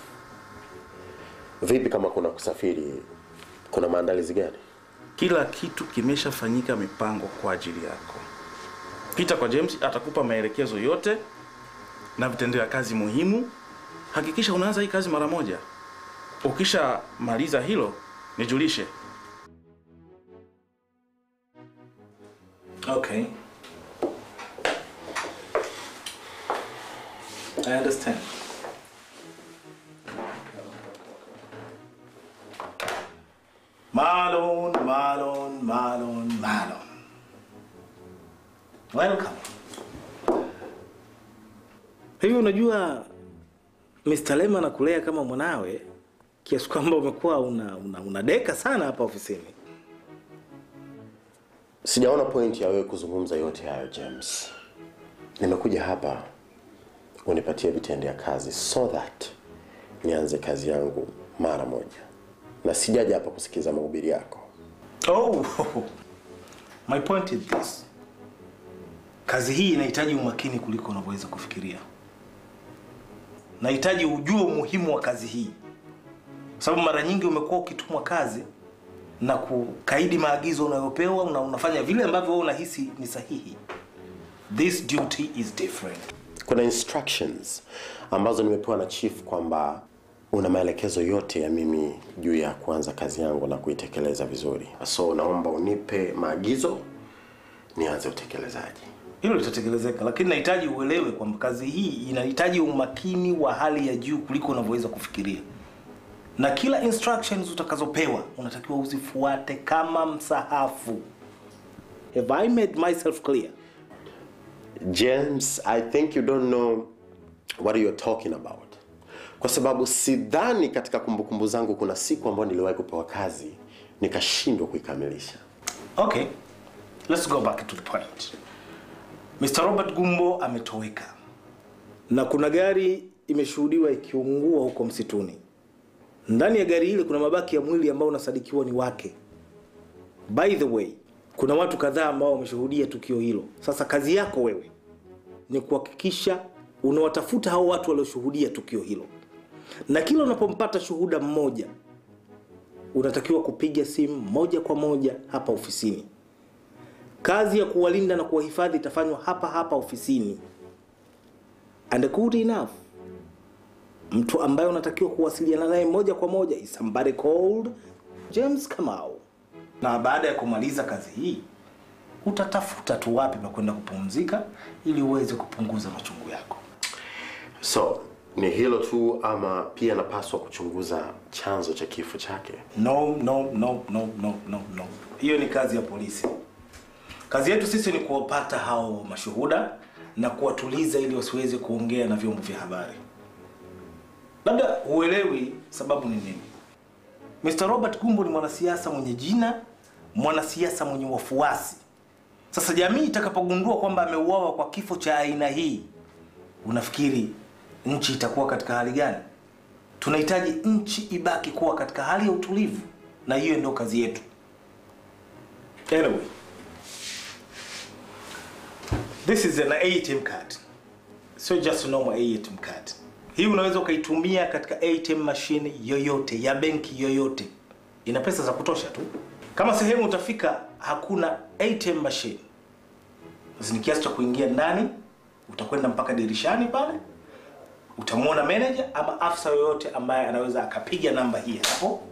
Vipi kama kuna kusafiri, kuna maandalizi gani? Kila kitu kimeshafanyika mipango kwa ajili yako. Pita kwa James, atakupa maelekezo yote na vitendea kazi muhimu. Hakikisha unaanza hii kazi mara moja. Ukishamaliza hilo, nijulishe. Okay. I understand. Marlon, Marlon, Marlon, Marlon. Welcome. Hivi unajua Mr. Lema anakulea kama mwanawe kiasi kwamba umekuwa una, una, unadeka sana hapa ofisini. Sijaona point ya wewe kuzungumza yote hayo James. Nimekuja hapa unipatie vitendea kazi so that nianze kazi yangu mara moja, na sijaja hapa kusikiza mahubiri yako. Oh, my point is this. Kazi hii inahitaji umakini kuliko unavyoweza kufikiria. Nahitaji ujue umuhimu wa kazi hii, sababu mara nyingi umekuwa ukitumwa kazi na kukaidi maagizo unayopewa na unafanya vile ambavyo wewe unahisi ni sahihi. This duty is different. Kuna instructions ambazo nimepewa na chief kwamba una maelekezo yote ya mimi juu ya kuanza kazi yangu na kuitekeleza vizuri, so naomba unipe maagizo nianze utekelezaji. Hilo litatekelezeka, lakini nahitaji uelewe kwamba kazi hii inahitaji umakini wa hali ya juu kuliko unavyoweza kufikiria, na kila instructions utakazopewa unatakiwa uzifuate kama msahafu. Have I made myself clear? James, I think you don't know what you're talking about, kwa sababu sidhani katika kumbukumbu zangu kuna siku ambayo niliwahi kupewa kazi nikashindwa kuikamilisha. Okay, let's go back to the point. Mr. Robert Gumbo ametoweka na kuna gari imeshuhudiwa ikiungua huko msituni. Ndani ya gari hili kuna mabaki ya mwili ambao unasadikiwa ni wake. By the way, kuna watu kadhaa ambao wameshuhudia tukio hilo. Sasa kazi yako wewe ni kuhakikisha unawatafuta hao watu walioshuhudia tukio hilo, na kila unapompata shuhuda mmoja unatakiwa kupiga simu moja kwa moja hapa ofisini. Kazi ya kuwalinda na kuwahifadhi itafanywa hapa hapa ofisini. And good enough, mtu ambaye unatakiwa kuwasiliana naye moja kwa moja is somebody called James Kamau. Na baada ya kumaliza kazi hii utatafuta tu wapi pa kwenda kupumzika ili uweze kupunguza machungu yako. So ni hilo tu ama pia napaswa kuchunguza chanzo cha kifo chake? No, no, no, no, no, no, no. Hiyo ni kazi ya polisi. Kazi yetu sisi ni kuwapata hao mashuhuda na kuwatuliza ili wasiweze kuongea na vyombo vya habari. Labda huelewi sababu ni nini. Mr. Robert Gumbo ni mwanasiasa mwenye jina, mwanasiasa mwenye wafuasi. Sasa jamii itakapogundua kwamba ameuawa kwa kifo cha aina hii, unafikiri nchi itakuwa katika hali gani? Tunahitaji nchi ibaki kuwa katika hali ya utulivu, na hiyo ndio kazi yetu. Anyway, this is an ATM card, sio just a normal ATM card. Hii unaweza ukaitumia katika ATM machine yoyote ya benki yoyote, ina pesa za kutosha tu. Kama sehemu utafika hakuna ATM machine, basi ni kiasi cha kuingia ndani, utakwenda mpaka dirishani pale, utamwona manager ama afisa yoyote ambaye anaweza akapiga namba hii hapo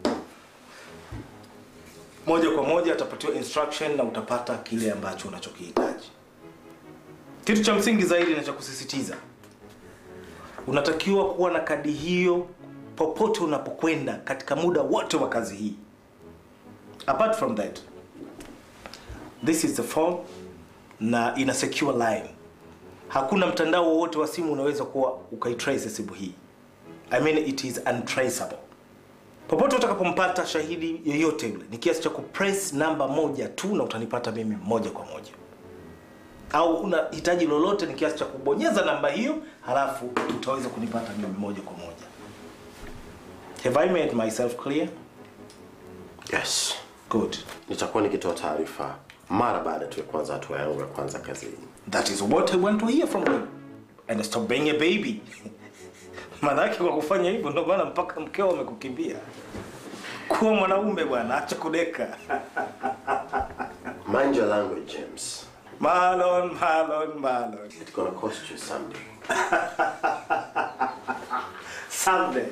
moja kwa moja atapatiwa instruction na utapata kile ambacho unachokihitaji kitu cha msingi zaidi na cha kusisitiza unatakiwa kuwa na kadi hiyo popote unapokwenda katika muda wote wa kazi hii apart from that this is the form na ina secure line hakuna mtandao wowote wa simu unaweza kuwa ukaitrace simu hii i mean it is untraceable popote utakapompata shahidi yoyote yule ni kiasi cha kupress namba moja tu na utanipata mimi moja kwa moja au una hitaji lolote ni kiasi cha kubonyeza namba hiyo halafu utaweza kunipata mimi moja kwa moja have i made myself clear Yes. Good. Nitakuwa nikitoa taarifa mara baada tu ya kwanza hatua yangu ya kwanza kazini. that is what i want to hear from you and stop being a baby maanake kwa kufanya hivyo ndio maana mpaka mkeo amekukimbia kuwa mwanaume bwana acha kudeka Mind your language, James. Marlon, Marlon, Marlon. It's gonna cost you someday. Someday.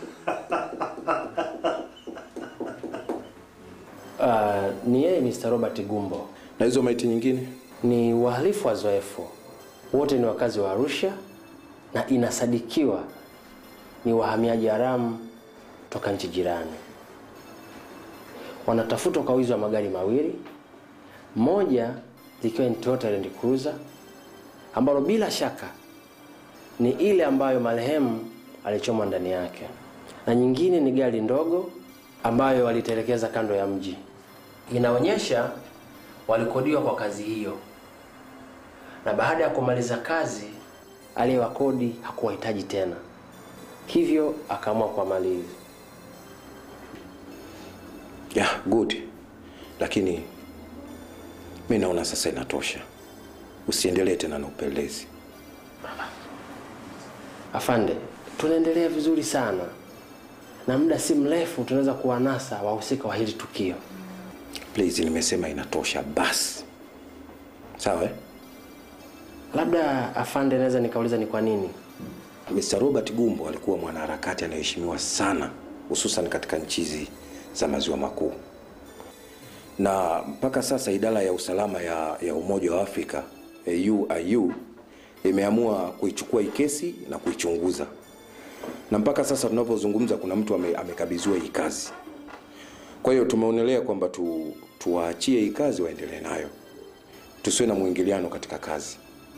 Uh, ni yeye Mr. Robert Gumbo. Na hizo maiti nyingine? Ni wahalifu wazoefu, wote ni wakazi wa Arusha na inasadikiwa ni wahamiaji haramu toka nchi jirani. Wanatafutwa kwa wizi wa magari mawili, moja likiwa ni Toyota Land Cruiser ambalo bila shaka ni ile ambayo marehemu alichomwa ndani yake, na nyingine ni gari ndogo ambayo walitelekeza kando ya mji. Inaonyesha walikodiwa kwa kazi hiyo, na baada ya kumaliza kazi aliyewakodi hakuwahitaji tena, hivyo akaamua kuwamaliza. Yeah, good. Lakini mi naona sasa inatosha. Usiendelee tena na upelelezi. Afande, tunaendelea vizuri sana na muda si mrefu tunaweza kuwanasa wahusika wa hili tukio. Please, nimesema inatosha basi. Sawa eh? Labda afande, naweza nikauliza ni kwa nini? Mr. Robert Gumbo alikuwa mwanaharakati anayeheshimiwa sana hususan katika nchi hizi za maziwa makuu, na mpaka sasa idara ya usalama ya, ya Umoja wa Afrika AU imeamua kuichukua hii kesi na kuichunguza, na mpaka sasa tunavyozungumza kuna mtu ame, amekabidhiwa hii kazi. Kwa hiyo tumeonelea kwamba tu, tuwaachie hii kazi waendelee nayo, tusiwe na mwingiliano katika kazi.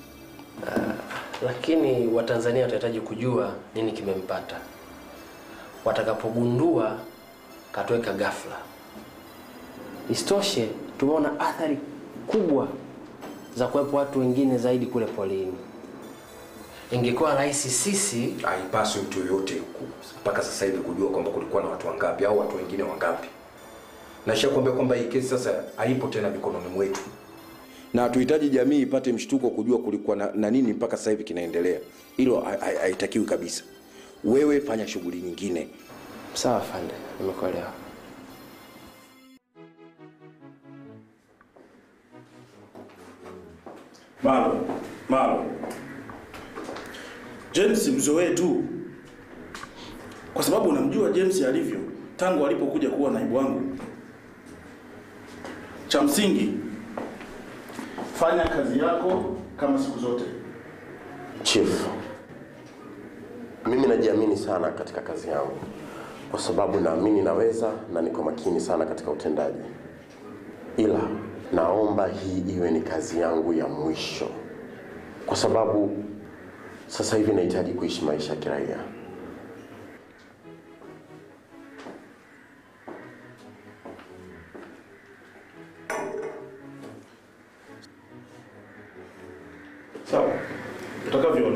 Lakini Watanzania watahitaji kujua nini kimempata watakapogundua katoweka ghafla. Isitoshe, tumeona athari kubwa za kuwepo watu wengine zaidi kule polini. Ingekuwa rahisi sisi, haipaswi mtu yoyote ku- mpaka sasa hivi kujua kwamba kulikuwa na watu wangapi au watu wengine wangapi. Nashakwambia kwamba hii kesi sasa haipo tena mikononi mwetu, na hatuhitaji jamii ipate mshtuko kujua kulikuwa na, na nini mpaka sasa hivi kinaendelea. Hilo ha- ha- haitakiwi kabisa. Wewe fanya shughuli nyingine. Sawa afande, nimekuelewa. Malo, Malo. James mzoee tu, kwa sababu unamjua James alivyo tangu alipokuja kuwa naibu wangu. Cha msingi, fanya kazi yako kama siku zote. Chief, mimi najiamini sana katika kazi yangu kwa sababu naamini naweza na niko makini sana katika utendaji, ila naomba hii iwe ni kazi yangu ya mwisho, kwa sababu sasa hivi nahitaji kuishi maisha ya kiraia. Sawa, utakavyoona.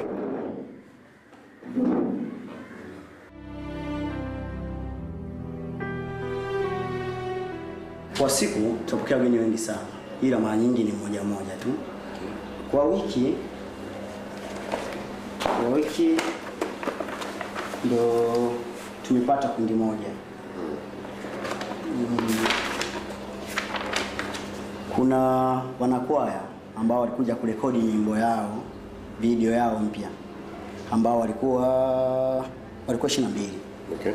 Kwa siku tutapokea wageni wengi sana, ila mara nyingi ni mmoja mmoja tu. Kwa wiki kwa wiki ndo tumepata kundi moja. Mm. Kuna wanakwaya ambao walikuja kurekodi nyimbo yao, video yao mpya, ambao walikuwa walikuwa 22. Okay.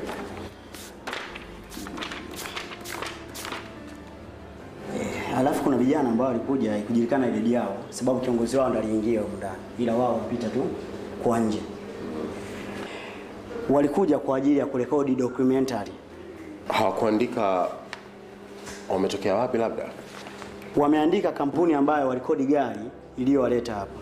Eh, alafu kuna vijana ambao walikuja ikujulikana idadi yao, sababu kiongozi wao ndo aliingia huko ndani, ila wao walipita tu kwa nje. Walikuja kwa ajili ya kurekodi documentary. Hawakuandika wametokea wapi labda? Wameandika kampuni ambayo walikodi gari iliyowaleta hapa.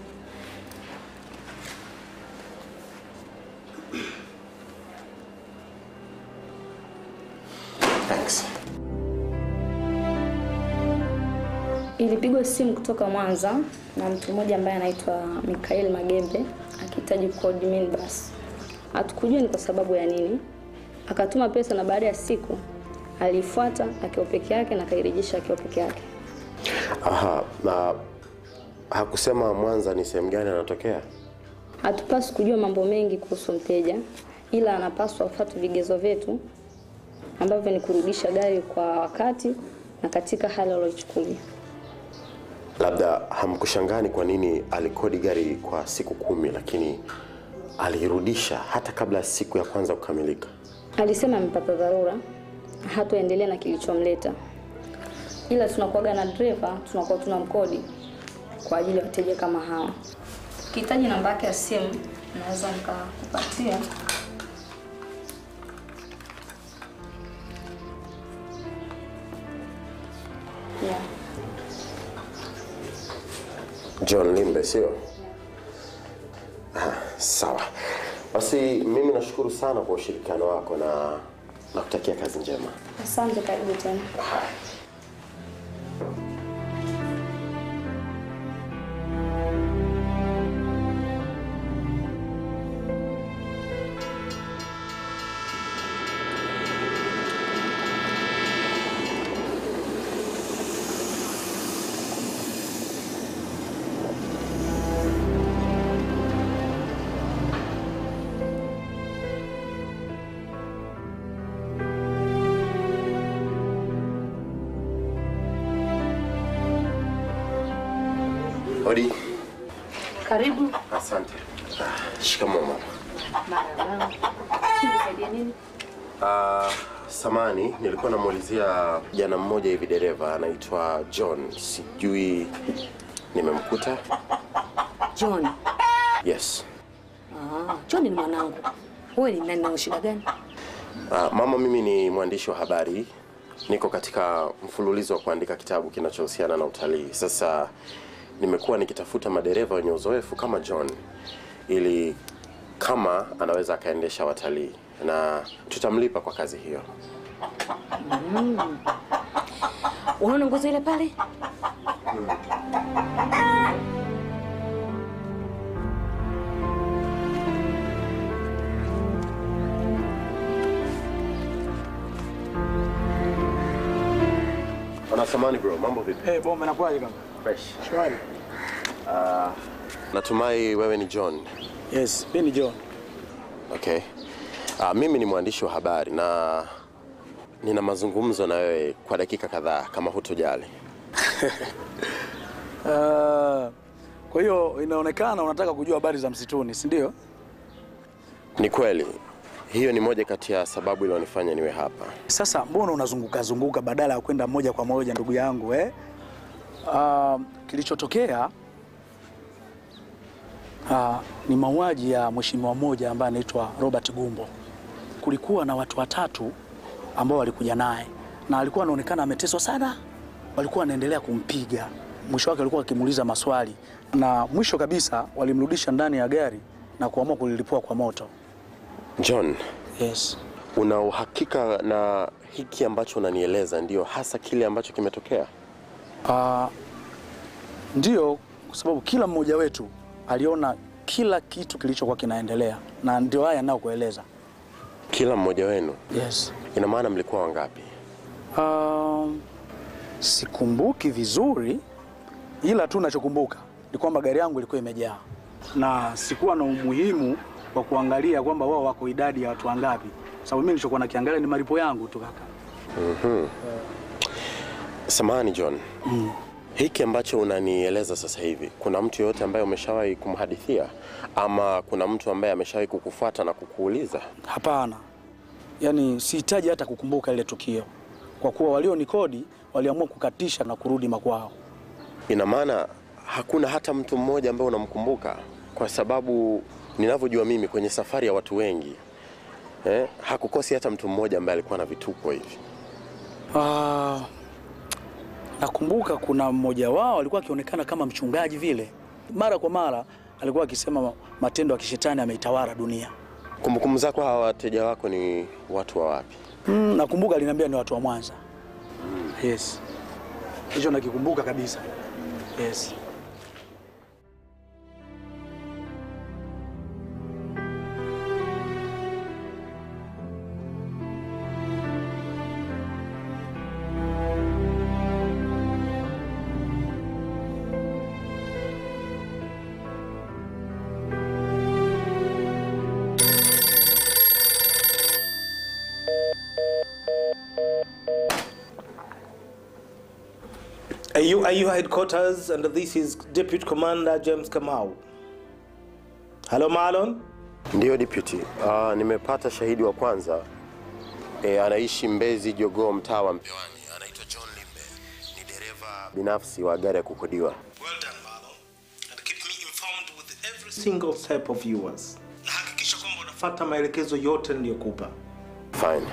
Thanks. Ilipigwa simu kutoka Mwanza na mtu mmoja ambaye anaitwa Mikael Magembe akihitaji kukodi minibus. Hatukujua ni kwa sababu ya nini. Akatuma pesa na baada ya siku alifuata akiwa peke yake na akairejesha akiwa peke yake. Aha, na hakusema Mwanza ni sehemu gani anatokea? Hatupaswi kujua mambo mengi kuhusu mteja, ila anapaswa kufuata vigezo vyetu ambavyo ni kurudisha gari kwa wakati na katika hali aliyochukulia. Labda hamkushangani kwa nini alikodi gari kwa siku kumi lakini alirudisha hata kabla ya siku ya kwanza kukamilika. Alisema amepata dharura, hatoendelea na kilichomleta, ila tunakuwaga na dereva, tunakuwa tuna mkodi kwa ajili ya wateja kama hawa. Ukihitaji namba yake ya simu, naweza nikakupatia. Yeah. John Limbe, sio? Ah, sawa. Basi mimi nashukuru sana kwa ushirikiano wako na nakutakia kazi njema. Asante, karibu tena. Hodi. Karibu. Asante. Shikamoo mama. Marhaba. Nikusaidie nini? Uh, samani nilikuwa namuulizia kijana mmoja hivi dereva anaitwa John, sijui nimemkuta. John. Yes. Ah, John ni mwanangu. Wewe ni nani na una shida gani? Uh, mama, mimi ni mwandishi wa habari, niko katika mfululizo wa kuandika kitabu kinachohusiana na utalii. Sasa nimekuwa nikitafuta madereva wenye uzoefu kama John ili kama anaweza akaendesha watalii na tutamlipa kwa kazi hiyo. Mm. Unaona nguzo ile pale? Ana samani bro, mambo vipi? Eh, bomba inakuwaje kaka? Fresh. Shwari. Uh, natumai wewe ni John. Yes, mimi ni John. Okay. Uh, mimi ni mwandishi wa habari na nina mazungumzo na wewe kwa dakika kadhaa kama hutojali. Uh, kwa hiyo inaonekana unataka kujua habari za msituni, si ndio? Ni kweli. Hiyo ni moja kati ya sababu ilionifanya niwe hapa. Sasa mbona unazunguka zunguka badala ya kwenda moja kwa moja ndugu yangu eh? Uh, kilichotokea uh, ni mauaji ya mheshimiwa mmoja ambaye anaitwa Robert Gumbo. Kulikuwa na watu watatu ambao walikuja naye na alikuwa anaonekana ameteswa sana, walikuwa wanaendelea kumpiga. Mwisho wake alikuwa akimuuliza maswali, na mwisho kabisa walimrudisha ndani ya gari na kuamua kulilipua kwa moto. John. Yes. Una uhakika na hiki ambacho unanieleza ndio hasa kile ambacho kimetokea? Uh, ndio, kwa sababu kila mmoja wetu aliona kila kitu kilichokuwa kinaendelea, na ndio haya ninayokueleza. Kila mmoja wenu? Yes. Ina maana mlikuwa wangapi? Um, sikumbuki vizuri, ila tu nachokumbuka ni kwamba gari yangu ilikuwa imejaa na sikuwa na umuhimu wa kuangalia kwamba wao wako idadi ya watu wangapi, sababu mimi nilichokuwa nakiangalia ni malipo yangu tu kaka. Mhm. Samahani John. Mm. Hiki ambacho unanieleza sasa hivi, kuna mtu yoyote ambaye umeshawahi kumhadithia ama kuna mtu ambaye ameshawahi kukufuata na kukuuliza? Hapana, yaani sihitaji hata kukumbuka ile tukio, kwa kuwa walionikodi waliamua kukatisha na kurudi makwao. Ina maana hakuna hata mtu mmoja ambaye unamkumbuka? Kwa sababu ninavyojua mimi kwenye safari ya watu wengi eh, hakukosi hata mtu mmoja ambaye alikuwa na vituko hivi. Ah, nakumbuka kuna mmoja wao alikuwa akionekana kama mchungaji vile, mara kwa mara alikuwa akisema matendo ya kishetani ameitawala dunia. Kumbukumbu zako, hawa wateja wako ni watu wa wapi? Mm, nakumbuka aliniambia ni watu wa Mwanza. Yes, hicho nakikumbuka kabisa. Yes. AU, AU headquarters, and this is Deputy Commander James Kamau. Hello, Marlon. Ndiyo deputy. Uh, nimepata shahidi wa kwanza e, anaishi Mbezi Jogoo, mtaa wa Mpewani. Anaitwa John Limbe, ni dereva binafsi wa gari ya kukodiwa. Every single step of yours. Na hakikisha kwamba unafuata maelekezo yote niliyokupa. Fine.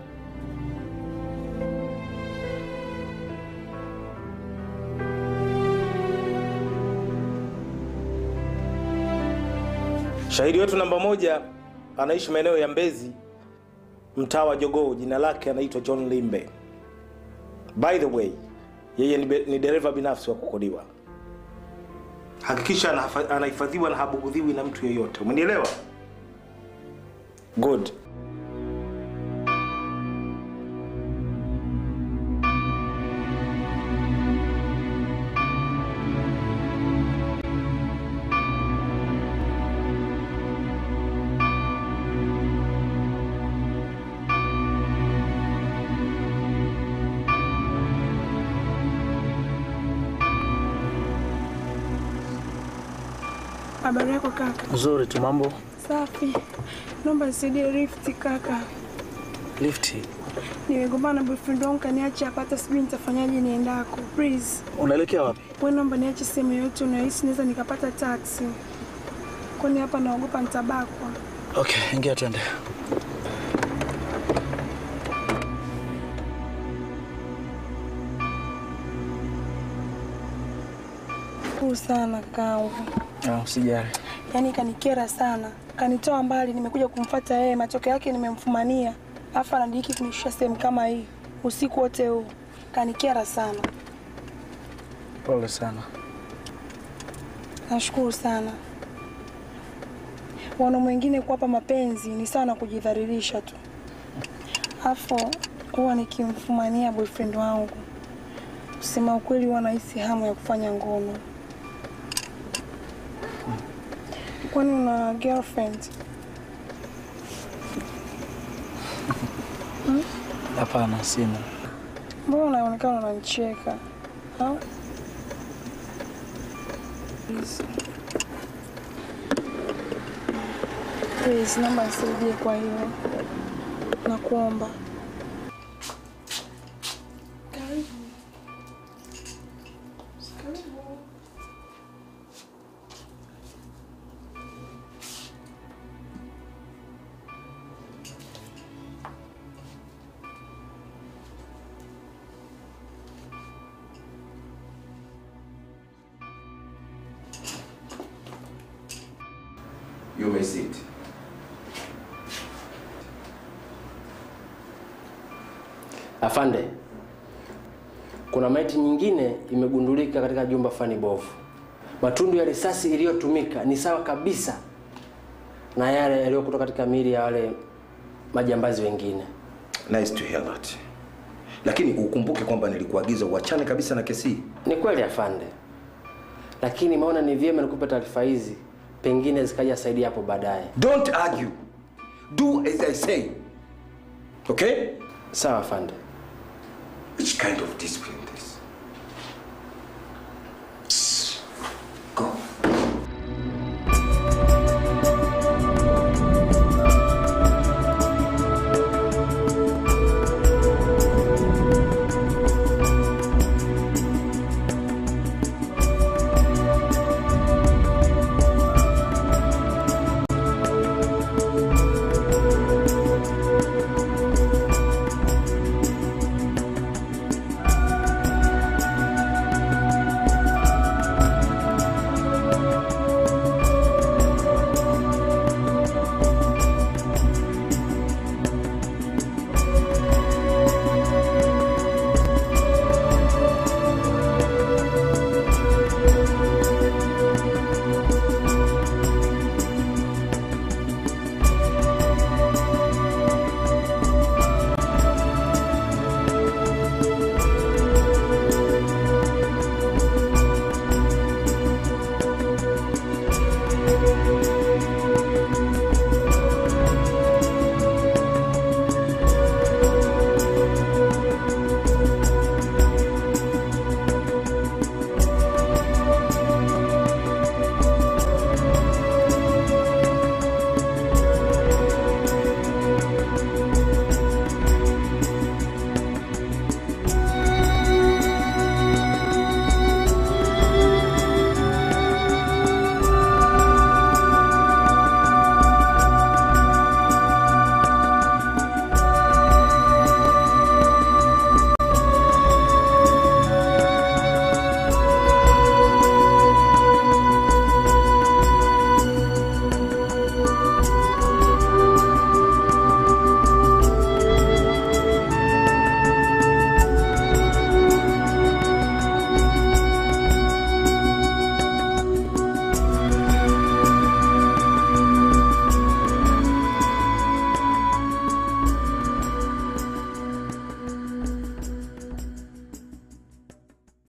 Shahidi wetu namba moja anaishi maeneo ya Mbezi, mtaa wa Jogoo. Jina lake anaitwa John Limbe. By the way, yeye ni, be- ni dereva binafsi wa kukodiwa. Hakikisha anafa- anahifadhiwa na habugudhiwi na mtu yeyote. Umenielewa? Good. Habari yako kaka? Nzuri tu, mambo Safi. Naomba nisaidie lift kaka. lifti. Nimegombana na boyfriend wangu kaniacha hapa, hata sijui nitafanyaje niendako. Please. Unaelekea wapi? Wewe naomba niache sehemu yoyote unayohisi naweza nikapata taxi. Kwani hapa naogopa nitabakwa. Okay, ingia twende. Kuu sana kakaangu. Ah, Usijali. Yaani kanikera sana. Kanitoa mbali, nimekuja kumfuata yeye, matokeo yake nimemfumania. Alafu anadiriki kunishusha sehemu kama hii. Usiku wote huu. Kanikera sana. Pole sana. Nashukuru sana. Wana mwingine kuwapa mapenzi ni sawa na kujidhalilisha tu. Afu huwa nikimfumania boyfriend wangu, kusema ukweli, huwa nahisi hamu ya kufanya ngono. Kwani una girlfriend? Hmm? Hapana, sina. Mbona unaonekana unanicheka? Au? Please. Please, naomba nisaidie kwa hiyo. Nakuomba. Karibu. Karibu. You may sit. Afande, kuna maiti nyingine imegundulika katika jumba fani bovu. Matundu ya risasi iliyotumika ni sawa kabisa na yale yaliyokuta katika miili ya wale majambazi wengine. Nice to hear that. Lakini ukumbuke kwamba nilikuagiza uachane kabisa na kesi hii. Ni kweli afande, lakini maona ni vyema nikupe taarifa hizi, pengine zikaja saidia hapo baadaye. Don't argue. Do as I say. Okay? Sawa afande. Which kind of discipline this?